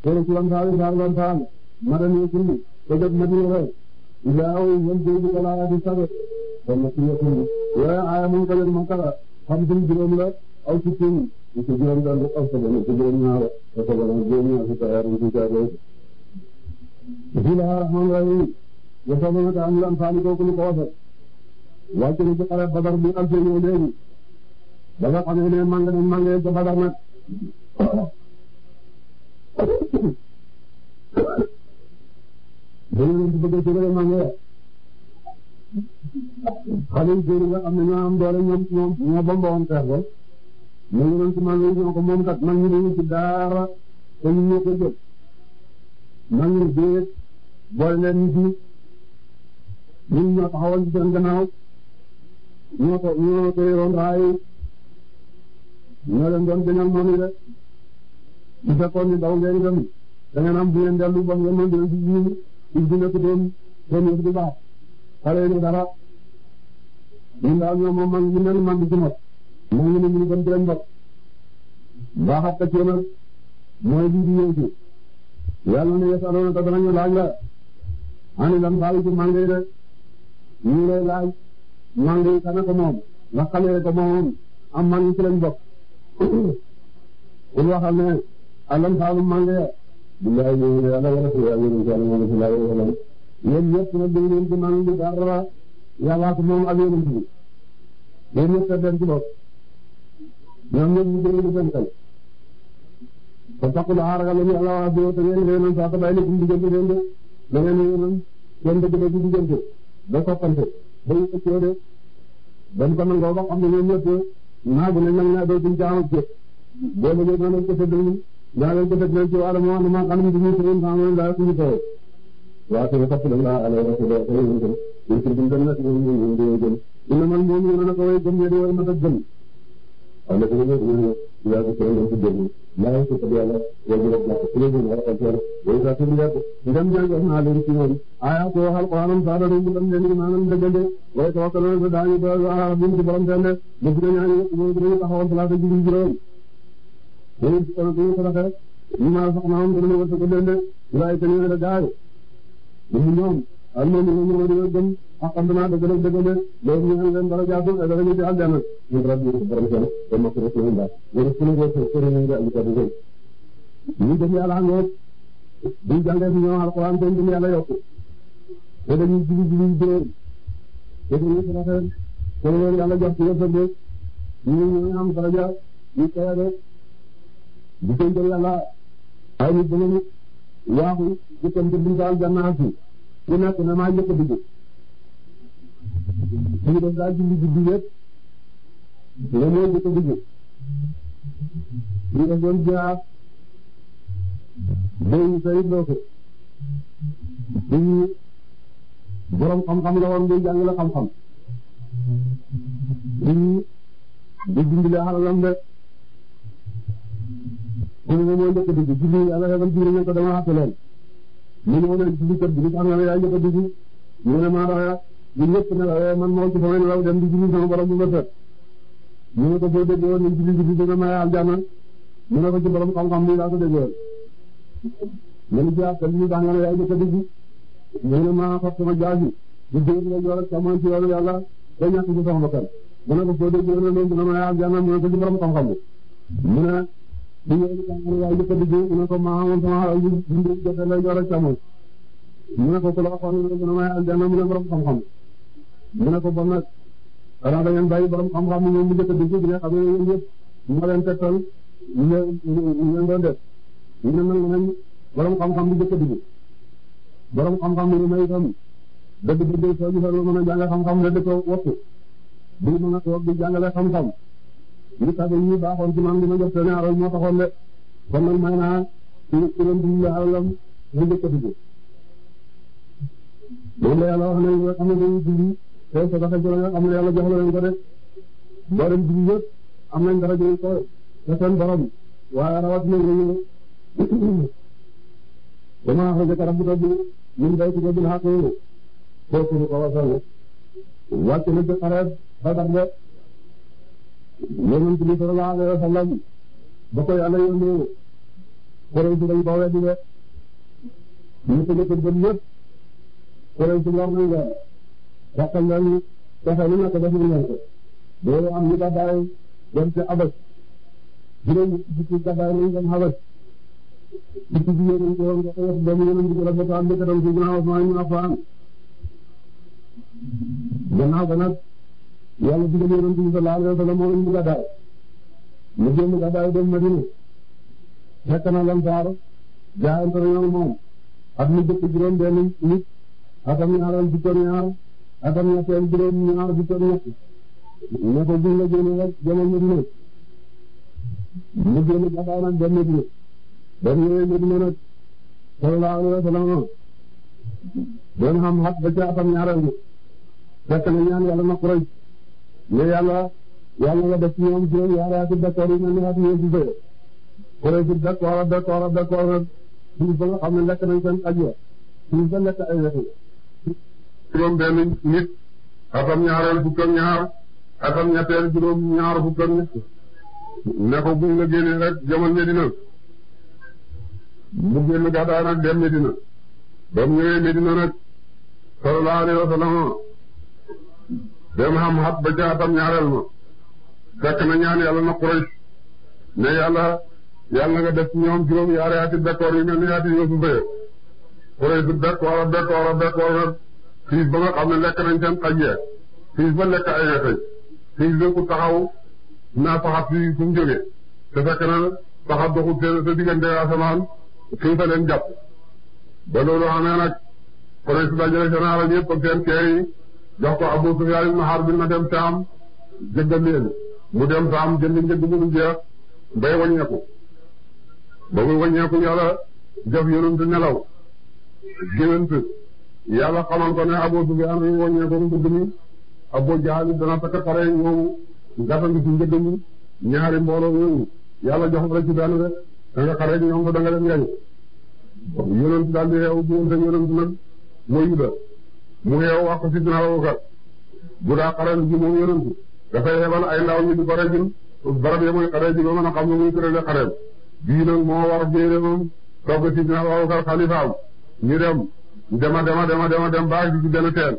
tere ci wan saali saali wan saal madani kulli ko jot madina rek ilaaw yéen dégg ko laa di sabe kon nag suñu yëngu yooyu aaya mu ngi ko leen makala xam suñ juróom la aw ci suñ ci juróom daal di aw sabal ci juróom ñaar ko sabal juróom ñaar ci taar ci taar bismillahir rahmanir rahim ya sabana ta am lan faani ko ko ko wasal wàcc na ci xare Badar bi am seen léegi ba nga xam ne màng nañ màng ca Badar nag dañu leen di bëgg ci rek màng ya xale yu góor nga xam ne ñoo am doole ñoom ñoom ñoo bomboon xeex ba ñu ngi doon ci màng yi ñoo ko moom kat mag ñi dañu ci daara te ñu ñoo ko jël mag ñi déet boole leen ñu ci ñun ñoo taxawal ci seen gannaaw ñoo ko ñoo ko yoroon raay ñoo leen doon gënal moom yi rek su fekkoon ni daw ngeen itam da ngeen am bu ngeen dellu ba ngeen mën di ci jiw ci di nekk doon doon yëf di baax xale yi dara ñun daal ñoom moom man ñu mel man di ci mot man ñu ne ñu gën di leen bokk baaxat ka ci nag mooy lii di ñëw ci yàlla ne yasaloona te danañu laaj la ani lan faali ci màngo yi rek ñu lay laaj màngo yi kana ko moom nga xamee ko moom am man yi ci lañ bokk kul waxal ne alam faalu màngo ya billahi ñu ne yàlla wala yàlla ñu yàlla mo sallallahu alayhi wa sallam yéen ñëpp na dégg leen ci màngo bi dara yàlla ko moom ak yéen ci yéen ñëpp te den ci bopp ñoom ñëpp ñu dégg seen xel te taxul a ragal ñu yàlla waa biyo te ngeen leen sax bay ni diggante leen de da ngeen yéen seen dëgg dëgg diggante ba soppante ba ñu ëccoo de dañ ko nangoo ba xam ne ñoom ñëpp naagu nañ nag naa dootuñ ci am jëf boo bëggee naa leen ko tëdd naa leen ko tëdd leen ci wàllu moo xam ne maa xam ne dañuy tëdd saa ma daal suñu tawee waaw te topp nañ laa ala rasul te ñu gën ñu ci buñ dem nag ñu ñu ñu ñu gën ina man moom ñu na ko way gëm ñe way ma ta gëm wala ko ñu ñu ya ko ko ñu ci gëm laa ko ko yàlla wa ñu la ko ñu ñu ko ko way ta ci ndiat ndam jàng naa leen ci ñoom aya ko alquranam saada do ndam leen ni maanaam dëggante way tawakkaluna sa daañu do ala bin ci borom tane def na ñaan ñu ñu taxawal salaata ji juróom ñu ci ko ñu ko rafet ñu ma sax maam dina wërsëg ko leen de lay te ñu la gaay ñu ñoom al moom ñu ñu ñu gëm akam dana dëgg dëgg dëgg de loolu ñu leen dara jaatu dara ñu ci aljana ñu rabbi borom tane te ma ko ci ñu da ñu suñu ko ko ñu nga ñu ko dëgg ñu def yàlla ngoot buñ jàngee fi ñoom alxuraan te ñu yàlla yokku te dañuy jibi jibi juróom te dañuy rafet te leen yàlla jox ci wërsëg ñu ñu am daraja ñu koy rek di ko jël yàlla ay nit dama nit waaxu jëkkante buñ ko aljanna fi ku nekk na maa njëkk a dugg ñu def daal julli guddi yëpp nga moo njëkk a dugg ñu def doon jaar béy sayit loo ko di borom xam-xam la woon di jàngale xam-xam di di dundale xalalam de kon moom moo njëkk a dugg julli yàlla yabal jiw ñu ko dama xàtte leen ñu ñëw leen julli kër gi li tax nga ne yaa njëkk a dugg ñu ne maa rawee ñu ñëpp ne la man moo ci sama law dem di julli sama borom bu ma tët ñu ne ko boo déggee woon nañ julli julli dina may aljanna ñu ne ko ci borom xam-xam bi laa ko déggee woon ñu ci ak li tax nga ne yaa njëkk a dugg ñu ne maa fab sama jaasi di dégg la yor ak sama ci yoonu yàlla ba ñàkk ci sama bakkan mu ne ko boo déggee woon nañ dina may aljanna mu ne ko ci borom xam-xam bi mu ne bu ñëwee li nga xam ne yaa njëkk a dugg mu ne ko maa amoon sama xaral yu yu jotee lay yor ak càmmoñ mu ne ko ku la waxoon ne dina may aljanna mu ne borom xam-xam mu ne ko bon nag xanaa da ngeen bàyyi borom xam-xam ñoom mu njëkk a dugg bi nga xam ne yéen ñëpp moo leen tegtal ñu leen ñu leen doon def ñu ne nag nañ borom xam-xam bi njëkk a dugg borom xam-xam bi may itam dëgg dëgg soo gisee lu mën a jàng xam-xam ne di ko wattu di mën a toog di jàngale xam-xam ñu tabe ñi baaxoon ci man li ma jot seen alal moo taxoon de kon nag may naa ci ci leen di alalam mu njëkk a dugg loolu la yàlla wax ne nga xam ne dañuy julli te sa dafa jël nga xam ne yàlla jox la leen ko de boo dem julli yëpp am nañ dara jël ko te seen borom waaye rawatina ñu dama axrajaka rabbuka min baytika bil haqqi kooku ko wasal wàcc na ci xareet Badar de Yonent bi sallallahu alayhi wa sallam ba ko yàlla yónnee Quraysh dañ ko weddi de ñu ko jëkk gëm ñëpp Quraysh war nañ leen yàqal leen pexe lu nekk def nañ leen ko loolu am ñu gàddaay dem ci Abas juróom fukki gàddaay nañ dem Abas fukki jigéen ñi ko nga ko wax doomu yonent bi rafet am njëkk dem ci ginnaaw Usmaan ibn Affaan gannaaw ba nag yàlla digal yonent bi sallallahu alayhi wa sallam moo indi gàddaay mu génn gàddaay dem Madina fekk na Ansaar jaayante nañu moom at mu jëkk juróom benn nit atam ñaareel fukk ak ñaar atam ñetteel juróom ñaar fukk ak ñett ne ko buñ la génne rek demal Madina mu génn gàddaay nag dem Madina ba mu ñëwee Madina nag sallallahu alayhi wa sallam doon xam xat ba ca atam ñaareel bi fekk na ñaan yàlla na Quraysh ne yàlla yàlla nga def ci ñoom juróom yaari ati d'accord yi mel ni ati yéen ci bëye Quraysh d'accord d'accord d'accord rek suuf ba nga xam ne lekk nañ seen aj ya suuf ba lekk ay wetu juróom benn nit atam ñaareel fukk ak ñaar atam ñetteel juróom ñaar fukk ak ñett ne ko buñ la génnee rek jamono Medina mu génn gàddaay nag dem Medina ba mu ñëwee Medina nag sallallahu alayhi wa sallam dem xam xat ba ca atam ñaareel ma fekk na ñaan yàlla na Quraysh ne yàlla yàlla nga def ñoom juróom yaari ati d'accord yu mel ni ati yoo su bëye Quraysh d'accord d'accord d'accord nag fiis ba nga xam ne lekk nañ seen xaj yee fiis ba lekk ay weteñ fiis ba ku taxaw naa saxat fi fu mu jógee te fekk na saxat doxul seen sa diggante asamaan xiif a leen jàpp ba loolu xamee nag Quraysh dajale seen alal yëpp ak seen keer yi jox ko Abu Sufyaan ibn Harb na dem Saam jëggal leen mu dem Saam jënd njëg mu dul jeex bay waññeeku ba muy waññeeku yàlla def yonent nelaw géwént yàlla xamal ko ne Abu Sufyaan yi waññeeku mbëgg mi Abu Jahl dana takk xare ñëw gàttandu ci njëgg mi ñaari mbooloo yooyu yàlla jox la ci benn rek da nga xare ñoom ko da nga leen gañ yonent daal di xeew diggante yonent nag mooy Yuda mu xeew wax ko ci dina Abubakar bu daa xare ji moom yonent dafay xebal ay ndaw ñu di ko rejul barab ya muy xare ji ba mën a xam ne muy tërale xareem bii nag moo war jéere moom togg ci dina Abubakar xalifaam ñu dem dema dema dema dema dem baax ci benn teen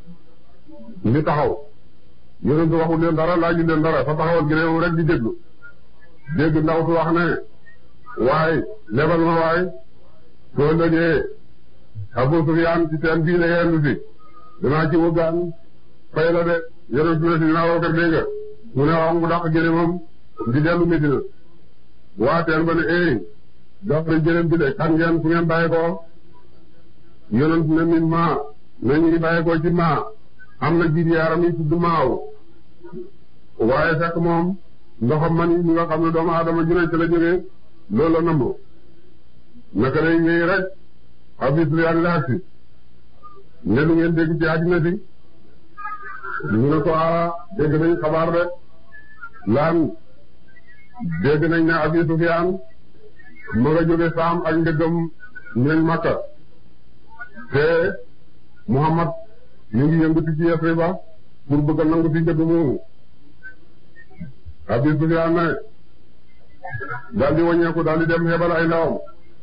ñu taxaw yonent waxul leen dara laaju leen dara fa taxawal gineewam rek di déglu dégg ndaw su wax ne waaye lebal ma waay soo lëgee Abu Sufyaan ci seen bii la yendu fi danaa ci wëggaan fay la de yonent ne si dinaa woo kër dégg nga mu ne wax mu dàq gëlëmam di dellu Medina waa teen ba ne eh dox na gëlëm bi de kan ngeen fu ngeen bàyyi ko yonent ne min maa ne ñu ngi bàyyi ko ci maa am na jiit yaaram yi tudd maaw waaye fekk moom ndoxam man yi nga xam ne doomu aadama ju ne ci la jógee loolu la namb naka lay ñëw rek Abu Sufyaan la agsi ne lu ngeen dégg ci àddina si ñu ne ko ah dégg nañ xabaar de laan dégg nañ ne Abu Sufyaan ma nga jóge saam ak ndëggam ñooñ Makka te Muhammad ñu ngi yëngatu ci Yasriba pour bëgg a nangu ci njëgg moomu Abu Sufyaan ne daal di wàññeeku daal di dem xebal ay ndawam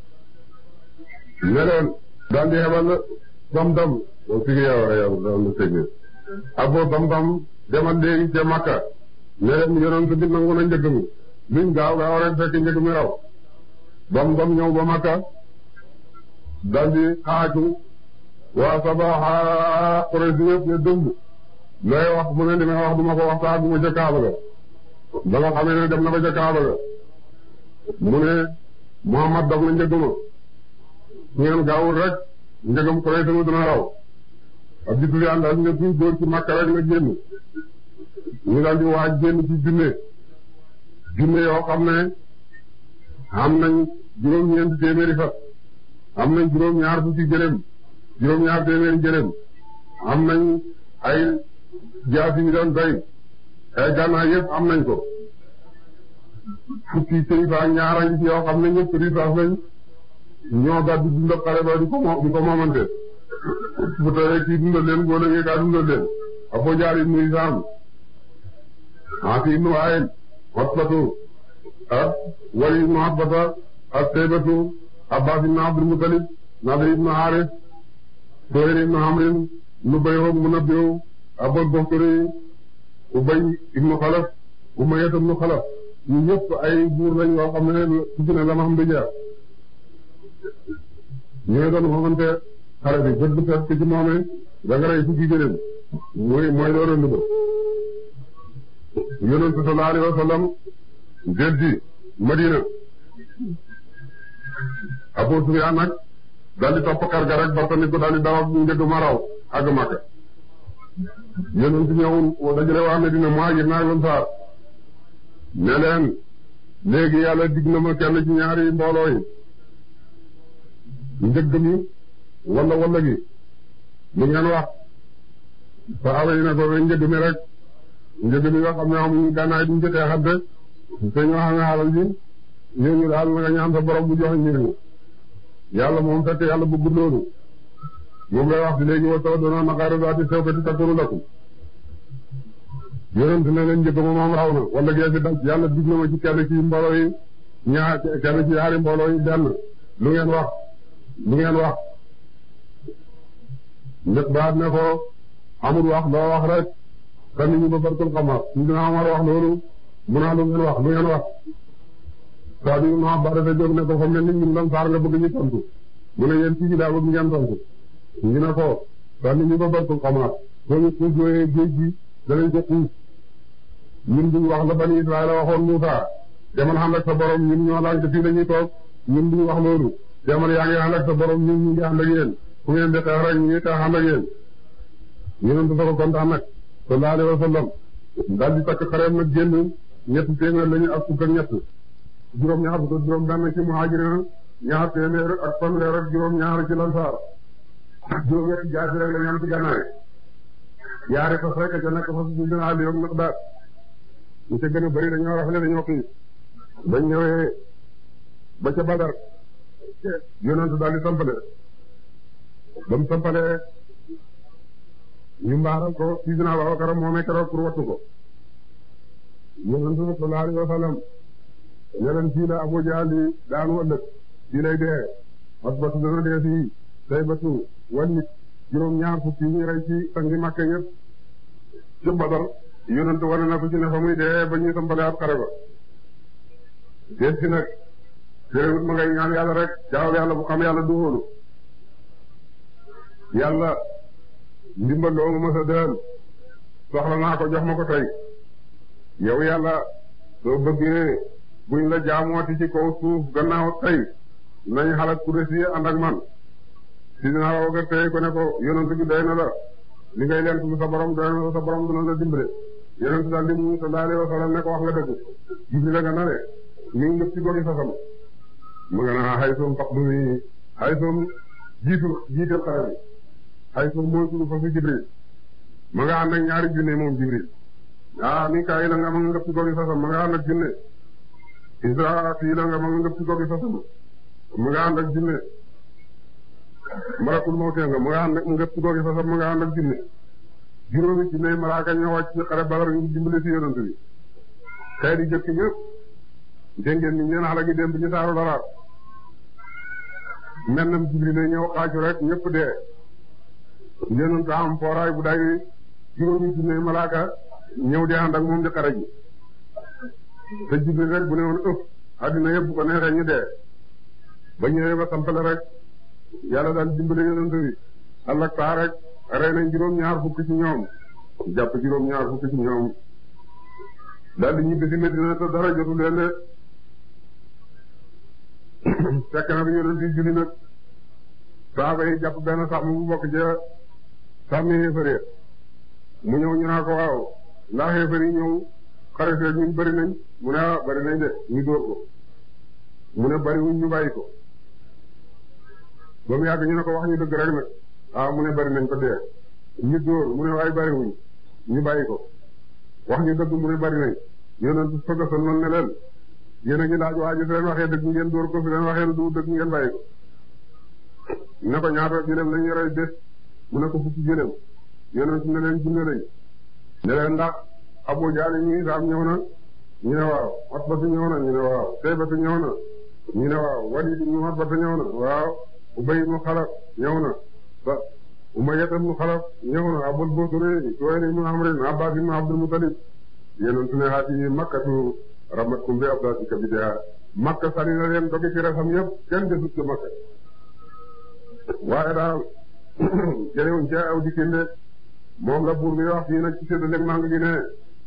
ne leen daal di xebal Damdam moom fi nga yow yow daal di tëjee Abu Damdam demal léegi ca Makka ne leen yonent bi nangu na njëgg mi luñ gaaw gaaw rek fekk njëgg mi raw Damdam ñëw ba Makka daal di xaaju waa Sabaxa Quraysh yëpp ne dëmb looy wax mu ne li may wax du ma ko wax saa du ma ca Kaaba ga ba nga xamee ne dem na ba ca Kaaba ga mu ne Muhammad dog na njëgg ma ngeen gaawul rek njëgam Quraysh sama dina raw Abu Sufyaan daal ne kuy góor ci Makka rek na génn ñu daal di waaj génn ci junne junne yoo xam ne am nañ juróom-ñeenti téeméeri fas am nañ juróom-ñaar fukki gëléem juróom-ñaar téeméeri gëléem am nañ ay jaasi yi doon doy ay gànnaay yëpp am nañ ko fukki kilifa ak ñaar a ngi ci yoo xam ne ñëpp risaas lañ ñoo gàddu dundal xare ba di ko mo di ko moomante bu tawee kii dundal leen boo léegi kaa dundal leen Abu Jahl ibnu Hishaam Aasi ibnu Waa'il Utbatu ak Waliid ibnu Utbata ak Saybatu Abbas ibn Abdul Muttalib Nadir ibn Haris Suhayl ibn Amrin Nubayh Munabbih Abul Bakhtari Ubay ibn Khalaf Umayya ibn Khalaf ñu ñëpp ay buur lañ yoo xam ne ci ne la ma xam di jaar ñooy doon xamante xare bi bët bu fees ci moomee da nga rey fukki gëléem mooy mooy loolu rënd ba yonent sallallahu alayhi wa sallam del ci Madina Abu Sufyaan nag daal di topp kar ga rek bartani ko daal di daw ak njëg ma raw àgg Makka yonent ñëw dajale waa Madina muhaajir naa lan saar ne leen léegi yàlla dig na ma kenn ci ñaari mbooloo yi njëgg mi wala wala gi lu ngeen wax saxaaba yi ne ko njëgg mi rek njëgg mi nga xam ne amuñu gànnaay duñ ci xeexante te ñoo xam ne xalal ji ñooñu daal na nga ñaan sa borom bu joxe njëriñ yàlla moom fekk yàlla bëggul loolu moom lay wax di léegi wa taw doona naqaaru daati sew ko di takkuru lakum yonent ne leen njëkk ma moom raw na wala gee fi daj yàlla dig na ma ci kenn ci mbooloo yi ñaar kenn ci yaari mbooloo yi benn lu ngeen wax lu ngeen wax njëkk baat ne ko amul wax loo wax rek kan ñu ba barkul xamar ñu dina amar wax loolu mu naa lu ngeen wax lu ngeen wax saa bi ma ba dafa jóg ne ko fa mel ni ñun lan saar nga bëgg ñu tontu mu ne yéen ci daa bëgg ngeen tontu ñu ne ko kan ñu ba barkul xamar soo ñu xuus yooyee géej gi danañ ko xuus ñun duñ wax la bani Israël waxoon Muusaa demal ànd ak sa borom ñun ñoo lànk fii la ñuy toog ñun duñ wax loolu demal yaa ngi ànd ak sa borom ñun ñu ngi ànd ak yéen fu ngeen di xeex rek ñu ngi xeex ànd ak yéen yonent dafa kontaan nag sallallahu alayhi wa sallam daal di takk xareem nag génn ñetti téeméer lañu ak fukk ak ñett juróom ñaar fukk ak juróom benn ci muhaajiriin ñaar téeméer ak fanweer ak juróom ñaar ci lansaar juróom ñetti jaasi rek la ñu am ci gànnaay yaari fas rek ca nekk fas bu gën a àll yoog nag daal ñu ca gën a bëri dañoo rafle dañoo kii bañ ñëwee ba ca Badar yonent daal di sampale ba mu sampalee ñu mbaaral ko Sidina Abubakar moomee keroog pour wattu ko yonent sallallahu alayhi wa sallam yeneen fii la Abu Jahl di daanu ëllëg fii lay dee Utbatu dana dee fii Saybatu Walid juróom ñaar fukki ñuy rey ci sangi Makka yëpp ci Badar yonent wane na ko ci ne fa muy dee ba ñuy sampale ab xare ba déet si nag terewut ma ngay ñaan yàlla rek jaaw yàlla bu xam yàlla du wóolu yàlla ndimbal loo ma mësa dël soxla naa ko jox ma ko tey yow yàlla soo bëggee buñ la jaamooti ci kaw suuf gannaaw tey nañ xalaat ku des yi ànd ak man si dinaa woo tey ko ne ko yonent bi doy na la li ngay leen su sa borom doy na la sa borom dina la dimbale yonent daal di mu sallallahu alayhi wa sallam ne ko wax nga dëgg Jibril la nga na le mi ngi ngëp ci gori sasam mu nga naa xay soom pax du mi xay soom jiitu jiital xare bi xay soom mooy tudd fa fi Jibril ma nga ànd ak ñaari junne moom Jibril ah Mikaayil la nga ma nga ngëp ci gori sasam ma nga ànd ak junne Israafil la nga ma nga ngëp ci gori sasam ma nga ànd ak junne Malakul Mawti nga ma nga ànd ak ngëp ci gori sasam ma nga ànd ak junne juróomi junne malaaka ñoo wàcc ci xare Badar ñu dimbale ci yonent bi xëy di jëkk ñëpp dégg ngeen ni ñeen xale gi dem bi ñu saaru dara mennam Jibril la ñëw xaaju rek ñëpp dee yonent am fooraay bu day juróomi junne malaaka ñëw di ànd ak moom di xare ji te Jibril rek bu ne woon ëpp àddina yëpp bu ko neexee ñu dee ba ñëwee ba sampale rek yàlla daal dimbale yonent bi Allah saa rek rey nañ juróom-ñaar fukk ci ñoom jàpp juróom-ñaar fukk ci ñoom daal di ñibbi si Medina te dara jotu leen de fekk na bi yonent yi julli nag saaba yi jàpp benn sàmm bu bokk ca sàmmi xéefar mu ñëw ñu naa ko waaw ndax xéefar yi ñëw xare fee ñun bëri nañ mu ne ah bëri nañ de ñu dóor ko mu ne bëri wuñ ñu bàyyi ko ba mu yàgg ñu ne ko wax ñu dëgg rek nag ah mu ne bëri nañ ko dee ñu dóor mu ne waaye bëri wuñ ñu bàyyi ko wax ñu dëgg mu ne bëri nañ yonent fëgg sa noonu ne leen yéen a ngi laaj waa ji fi leen waxee dëgg ngeen dóor ko fi leen waxee du dëgg ngeen bàyyi ko ne ko ñaata jëleem lañuy rey bés mu ne ko fukki jëleem yonent ne leen junne lañ ne leen ndax Abu Jahl ñi saam ñëw na ñu ne waaw Utbatu ñëw na ñu ne waaw Saybatu ñëw na ñu ne waaw Walid ibn Utba ñëw na waaw Ubay ibn Xalaf ñëw na ba Umayya ibn Xalaf ñëw na Abul Busri Suhayl ibn Amr Abbas ibn Abdul Muttalib yéen ne xaati makkatu ramatkum bi abdaatika bidaa makka sani na leen dogi ci resam yëpp kenn desut ci makka waaye daal jëlewuñ ca aw dikkinde moom la buur bi wax fii nag ci séddaleeg màng gi ne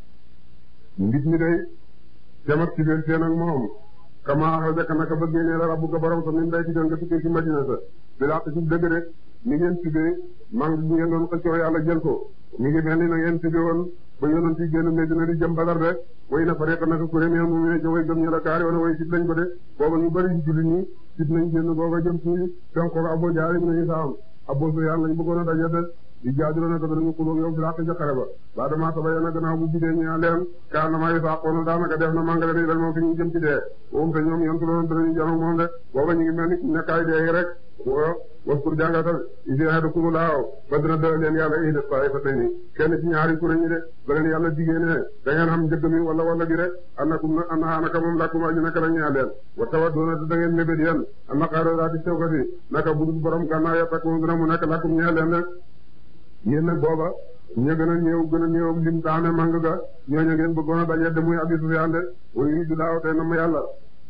nit ñi day dem ak ci biir seen ak moom kama axrajaka naka ba génnee la rabbuka borom sa min baytika nga tukkee ci madina sa bi laq ci dëgg rek ni ngeen tuddee màng gi ngeen doon xëccoo yàlla jël ko mi ngi mel ni na ngeen tuddee woon ba yonent yi génn Medina di jëm Badar de way na fare naka kuré mais mu ne way gëm ña la kaari wana way sit lañ ko de booba ñu bëri ci julli ñi sit nañ génn booba jëm ci fenk ko Abu Jahl ibn Hishaam Abu Sufyaan lañ bëggoon a daje de di jaajëloon nag dañu xulóog yow fi laq ca xare ba ba dama saba yéen a gannaaw bu bidee ñaa leen kaa na maa yi saaqoona daanaka def na màngale ni dal moom fi ñu jëm ci dee moom te ñoom yontu loon danañu janoog moom de booba ñu ngi mel ni nekkaay dee rek waskur jàngatal isi ahadakumu laaw ba dina dël leen yàlla ihda ta'ifatayni kenn ci ñaari kuréel ñi de ba leen yàlla digée ne da ngeen xam njëgg mi wala wala gi rek annakum na anna naka moom lakum aji naka la ñaa leen wa tawadduuna da ngeen mébét yéen anna qaarooraati sewkati naka budul borom gànnaaw ya takku dina mu nekk lakum ñaa leen de yéen nag booba ña gën a néew gën a néew lim taane mang ga ñooñu ngeen bëggoon a daje de muy Abi Sufyaan de wa yuriidu laahu tey na ma yàlla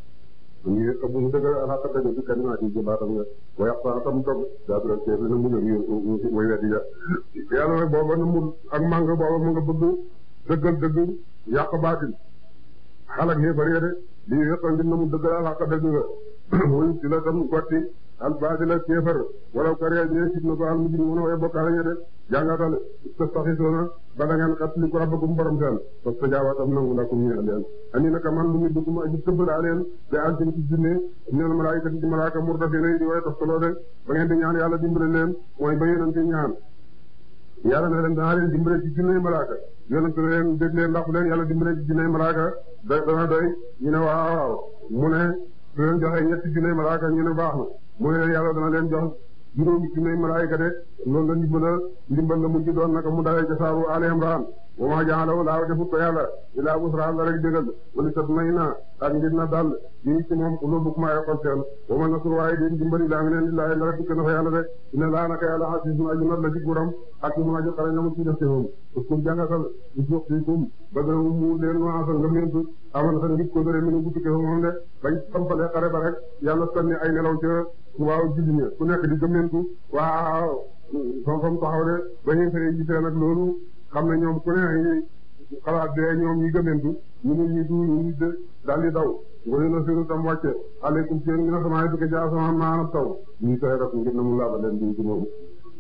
ngi ëpp mu dëgg alaaka dëgg bi kalimaat yi jëbaatam nga wa yaqta tam dog daabira teef na mu ñëw way weddi ja yàlla nag booba na mu ak màng booba mu nga bëgg dëggal dëgg yàq baatil xalak yéefar ya de lii yëpp ngir na mu dëggal alaaka dëgg nga muy ci la tam gotti al baatila kéefar wala kariya ñee sit na ko al mujrim mën a way bokkaale ña de jàngatal tastaxisoona ba da ngeen xat li ko rabbakum borom seen parce que jaawatam nangu lakum ñeel leen ani naka man lu mu dugg ma aji tëbb daa leen te antin ci junne ñeel malaayikati di malaaka murdafina di way toftaloo de ba ngeen di ñaan yàlla dimbale leen mooy ba yonente ñaan yàlla na leen danaa leen dimbale ci junne malaaka yonente leen dégg leen ndax leen yàlla dimbale ci junne malaaka da dana doy ñu ne waaw waaw mu ne su leen joxee ñetti junne malaaka ñu ne baax na mu ne leen yàlla dana leen jox juróomi junne malaayika de loolu la ndimbal ndimbal la mujj doon naka mu dalee ca saaru Ali Imran wa ma ja'alahu laahu defut ko yàlla ilaa busraa la rek dëggal wala tatma'inna ak ngir na dal yi ci moom quluubukum ay xol seen wa ma nasru waaye di ndimbali laa ngi leen di laay dara dikk na fa yàlla de inna laa naka yàlla asiisun aji not la ci guram ak mu aji xarañ la mu ci def ci moom uskum jàngatal usuqtikum ba gën a mu leen nuwaasal nga mentu aman sa ngit ko dore mi nu guttuke fa moom de bañ sampalee xare ba rek yàlla sanni ay nelaw ca waaw julli ña ku nekk di gëmmentu waaw fam fam taxaw de ba ñu fere gisee nag loolu xam ne ñoom ku ne xalaat de ñoom ñi gëmmentu ñu ne ñi du ñu daal di daw ngoy na siru tam wàcce aleykum ci yéen ngi na sama dëkk jaa sama maanab taw ñu koy rek ngir na mu laaba leen di ci moom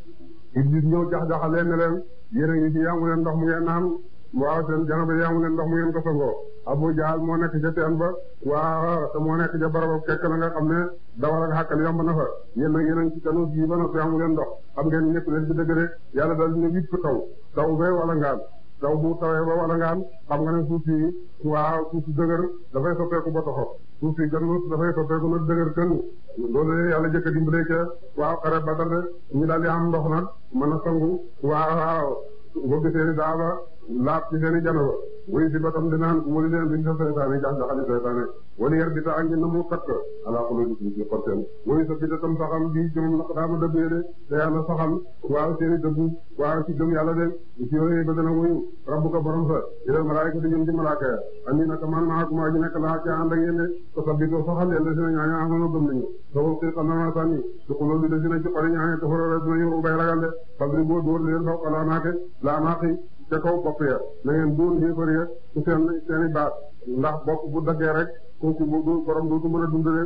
iblis ñëw jax-jaxal leen ne leen yéen a ngi ci yamu leen ndox mu ngeen naan waaw seen janaba yamu leen ndox mu ngeen ko sangoo Abu Jahl moo nekk ca teen ba waaw te moo nekk ca barab kekk la nga xam ne dawal ak xàkkal yomb na fa yéen nag yéen a ngi ci kanu gii ba noppi amu leen ndox xam ngeen ñëpp leen ci dëgg de yàlla dal dina wipp taw taw bee wala ngaan taw bu tawee ba wala ngaan xam nga ne suuf si waaw suuf si dëgër dafay soppeeku ba toxo suuf si ganus dafay soppeeku nag dëgër kën loolu yàlla jëkk a dimbale ca waaw xare Badar de ñu daal di am ndox nag mën a sangu waaw waaw bëgg seeni daaba laab ci seeni janaba wuy si ba tam dinaan wali leen duñ sa seytaane jax jaxali seytaane wali yar bi ta angi na mu takk alaa xolo di ci xorteen wuy sa bi ta tam saxam bi ci moom naq daama dëggee de te yàlla saxal waaw seeni dëggu waaw ci gëm yàlla de ci yooyu ba dana wuyu rabbuka borom sa ilal malaayika di jëm ci malaaka ya andi naka man maa ko maa ji nekk laa ca ànd ak yéen de ko sa bitoo saxal leen de sina ñaaña amono gëm nañu soo xii xam na sànni su xuloo bi de sina ci xori ñaaña te xorore dinañu ubay ragal de fabri boo dóor leen faw alaa naake laa naaqi ca kaw bopp ya na ngeen dóor xéefar ya ci seen seen i baat ndax bopp bu daggee rek kooku bu borom dootu mën a dundale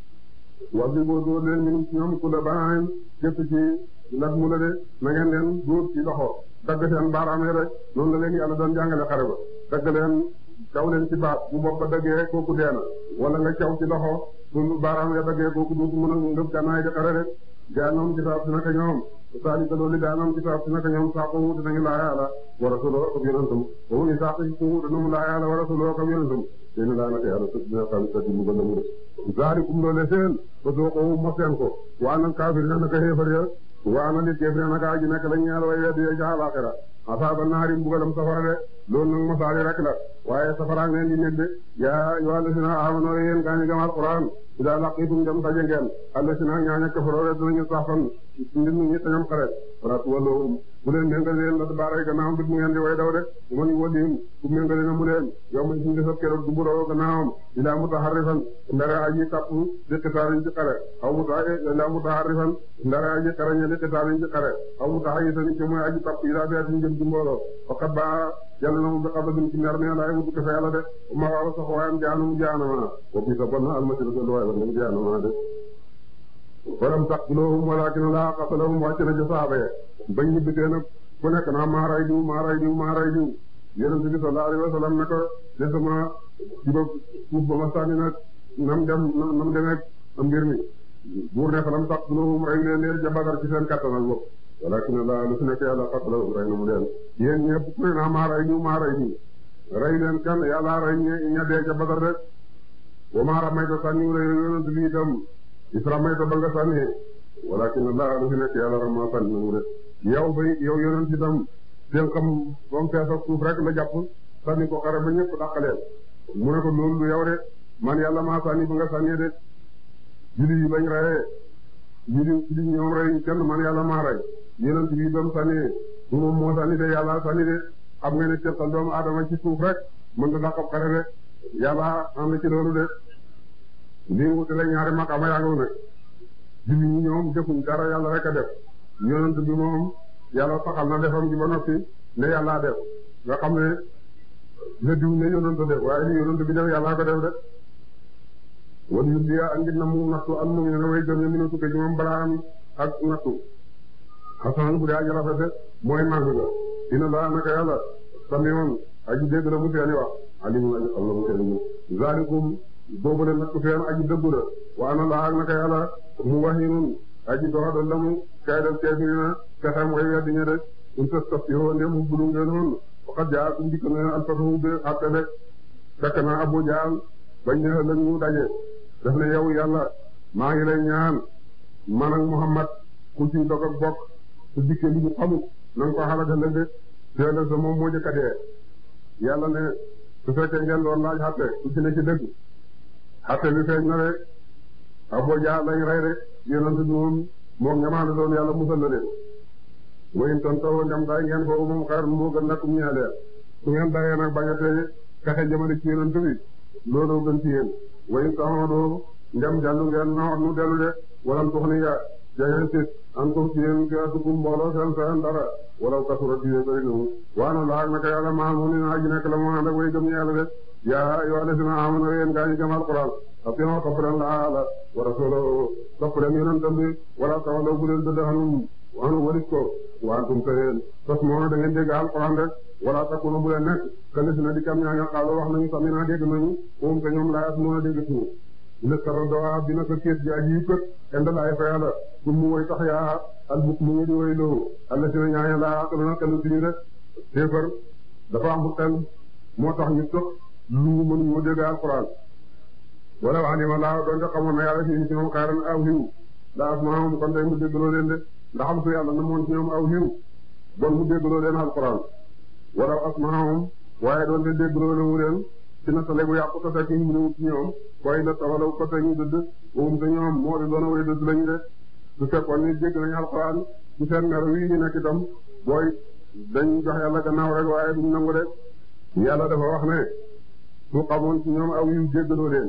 wax bi boo dóor leen ñun ñoom ku la banaanen képp ci nat mu la de na ngeen leen dóor ci loxo dagg seen baaraam yi rek noonu la leen yàlla doon jàngale xare ba dagg leen caw leen ci baat bu bopp ba daggee kooku dee na wala nga caw ci loxo su baaraam ya daggee kooku dootu mën a ngëb gànnaay di xare rek gaa ñoom ci saab si naka ñoom saalika loolu gaa ñoom ci saab si naka ñoom saako wuute nañu laa yàlla wa rasuloo ak yonentam boobu ni saako ko wuute nañu laa yàlla wa rasuloo ak yonentam seen laa naka yàlla dina xam sa di mbugal mu de zaalikum loole seen ba soo ko mos seen ko waa nag kaafir na naka xeefar ya waa na li kéefar naka aji nekk la ñeel way weddi ya ca àllaaxira asaaba naari mbugalam safara de loolu nag mosaali rek la waaye safara ngeen di nekk de yaa ayyuha alladhina amanu yéen gaa ñi gëm alquran idaa laqiitum dem daje ngeen alladhina ñaaña kafaroo rek dinañu saxfan mbir mi ñi tañam xare wala tuwalluhum bu leen méngale leen la baaray gannaawam bit mu ngeen di way daw de man walihim bu méngale na mu leen yow ma suñu desab keroog du buroo gannaawam ilaa mutaharrifan ndara aji tapp di qitaalin ci xare aw muta ilaa mutaharrifan ndara aji xarañe di qitaalin ci xare aw mutahayyizan ci mooy aji tapp ilaa fi'atin jëm ci mbooloo faqad baa yàlla na mu bi xabadin ci mer ne laay wutu ko fa yàlla de ma waaw sax waayam jaanum jaanama wa bi sa bon na almasira sa luwaay ba ngeen jaanama de walam taqtuluhum walakin laa qatalahum wàcc na ca saaba ya bañ ñu bitee nag ku nekk naa maa ray diw maa ray diw maa ray diw yonent bi sallallahu alayhi wa sallam ne ko de sama ci ba suuf ba ma sànni nag nam dem nam demee mbir mi buur ne falam taqtuluhum rey leen leen ja Badar ci seen kattan ak bopp walakin laa lu fi nekk yàlla qatalahum rey na mu leen yéen ñëpp ku ne naa maa ray diw maa ray diw rey leen kan yàlla rey ña dee ca Badar rek wa maa ramayta sànni rey yonent bi itam isra mayta ba nga sànni walakin laa lu fi nekk yàlla rama sànni na mu de yow bay yow yonent itam seen xam ba mu fees ak suuf rek la jàpp sànni ko xare ba ñëpp dàqaleen mu ne ko loolu lu yow de man yàlla maa sànni ba nga sànni de julli yi bañ reyee julli julli ñoom rey kenn man yàlla maa rey yonent bi ba mu sànni du moom moo sànni de yàlla sànni de xam nga ne teqal doomu aadama ci suuf rek mën da dàqab xare de yàlla am na ci loolu de lii wutale ñaari maqaama yaa ngi ne julli ñi ñoom defuñ dara yàlla rek a def yonent bi moom yàlla saxal na defam ji ba noppi ne yàllaa def nga xam ne le diw ne yonent def waaye li yonent bi def yàllaa ko def de wala yu liya ak ngir na mu nattu al mu ne way gëm ne minu tukke ci moom balaa am ak nattu xasan bu dee aji rafete mooy màgg ga dina laa naka yàlla samion aji dégg la mu seeni wax alimu aji xam la mu seeni zalikum boobu la nattu feen aji dëggu la wa ana laa naka yàlla mu wahinun aji doxadal la mu kay def keefirina pexem way weddi ña de um tas tas yoo ndem mu bulu ngeen woon waxat jaa kum dikk na alfatahu be atte de fekk na Abu Jaal bañ ne ëllëg ñu daje def ne yow yàlla maa ngi lay ñaan man ak Muhammad ku ci dog ak bokk su dikkee li ñu xamut na nga ko xalaat ëllëg de te ëllëg sa moom moo jëkk a dee yàlla ne su fekkee ngeen doon laaj xatte ku ci ne ci dëgg xatte bi feeñ na de Abu Jaal lañ rey de yonent bi moom moom ñamaane doon yàlla musal na leen wayin ton taw ndem day ngeen foofu moom xeer moo gën nag ñaa leen su ngeen dayee nag bañ a tee fexe jëmale ci yonent bi loolu gën ci yéen wayin taxawadoo ndem dellu ngeen na nu dellu de walam tux ni ya jangeen sit an kum ci yéen fiatukum mbooloo seen seen dara walaw kasura diine bëri na mu waana laag naka yàlla maa mu ni naa ji nekk la moo ànd ak way gëm yàlla de yaa yoo desina amana yéen gaa ñi gëm alquran atiyon topp leen la ala wa rasuluhu topp leen yonentam bi wala tawalaw bu leen dëdd xanum wanu walis ko wantum te yéen tos moo da ngeen dégg alquran rek wala takunu bu leen nekk kële si na di kam ñaa nga xaalo wax nañu sami naa dégg nañu moom te ñoom laayas moo a dégg suñu ina tara dowa dina ko kéet ji aji kët enda laay fa yàlla pour mu woy tax yaa al buk mu ngi di woy loo alla si na ñaaña laa xeluna xelu siñu rek téefar dafa am xel moo tax ñu tëx lu mënu moo dégg alquran wala wax ni ma laa doon nga xamoon na yàlla fi ci ñoom xayran aw xiw daa af maamam kon day mu déggloo leen de ndax am su yàlla na moon ci ñoom aw xiw bon mu déggloo leen alquran wala asmaahum waaye doon te déggloo leen mu leen ci na sale bu yàqu te fekk ñu ne ci ñoom koy la tawalaw ko te ñu dëdd moom te ñoom moo di doon way dëdd lañu de su fekkoon ni dégg nañu alquran ci seen mer wi ñu nekk itam booy dañ jox yàlla gannaaw rek waaye duñ nangu de yàlla dafa wax ne su xamoon ci ñoom aw yiw déggloo leen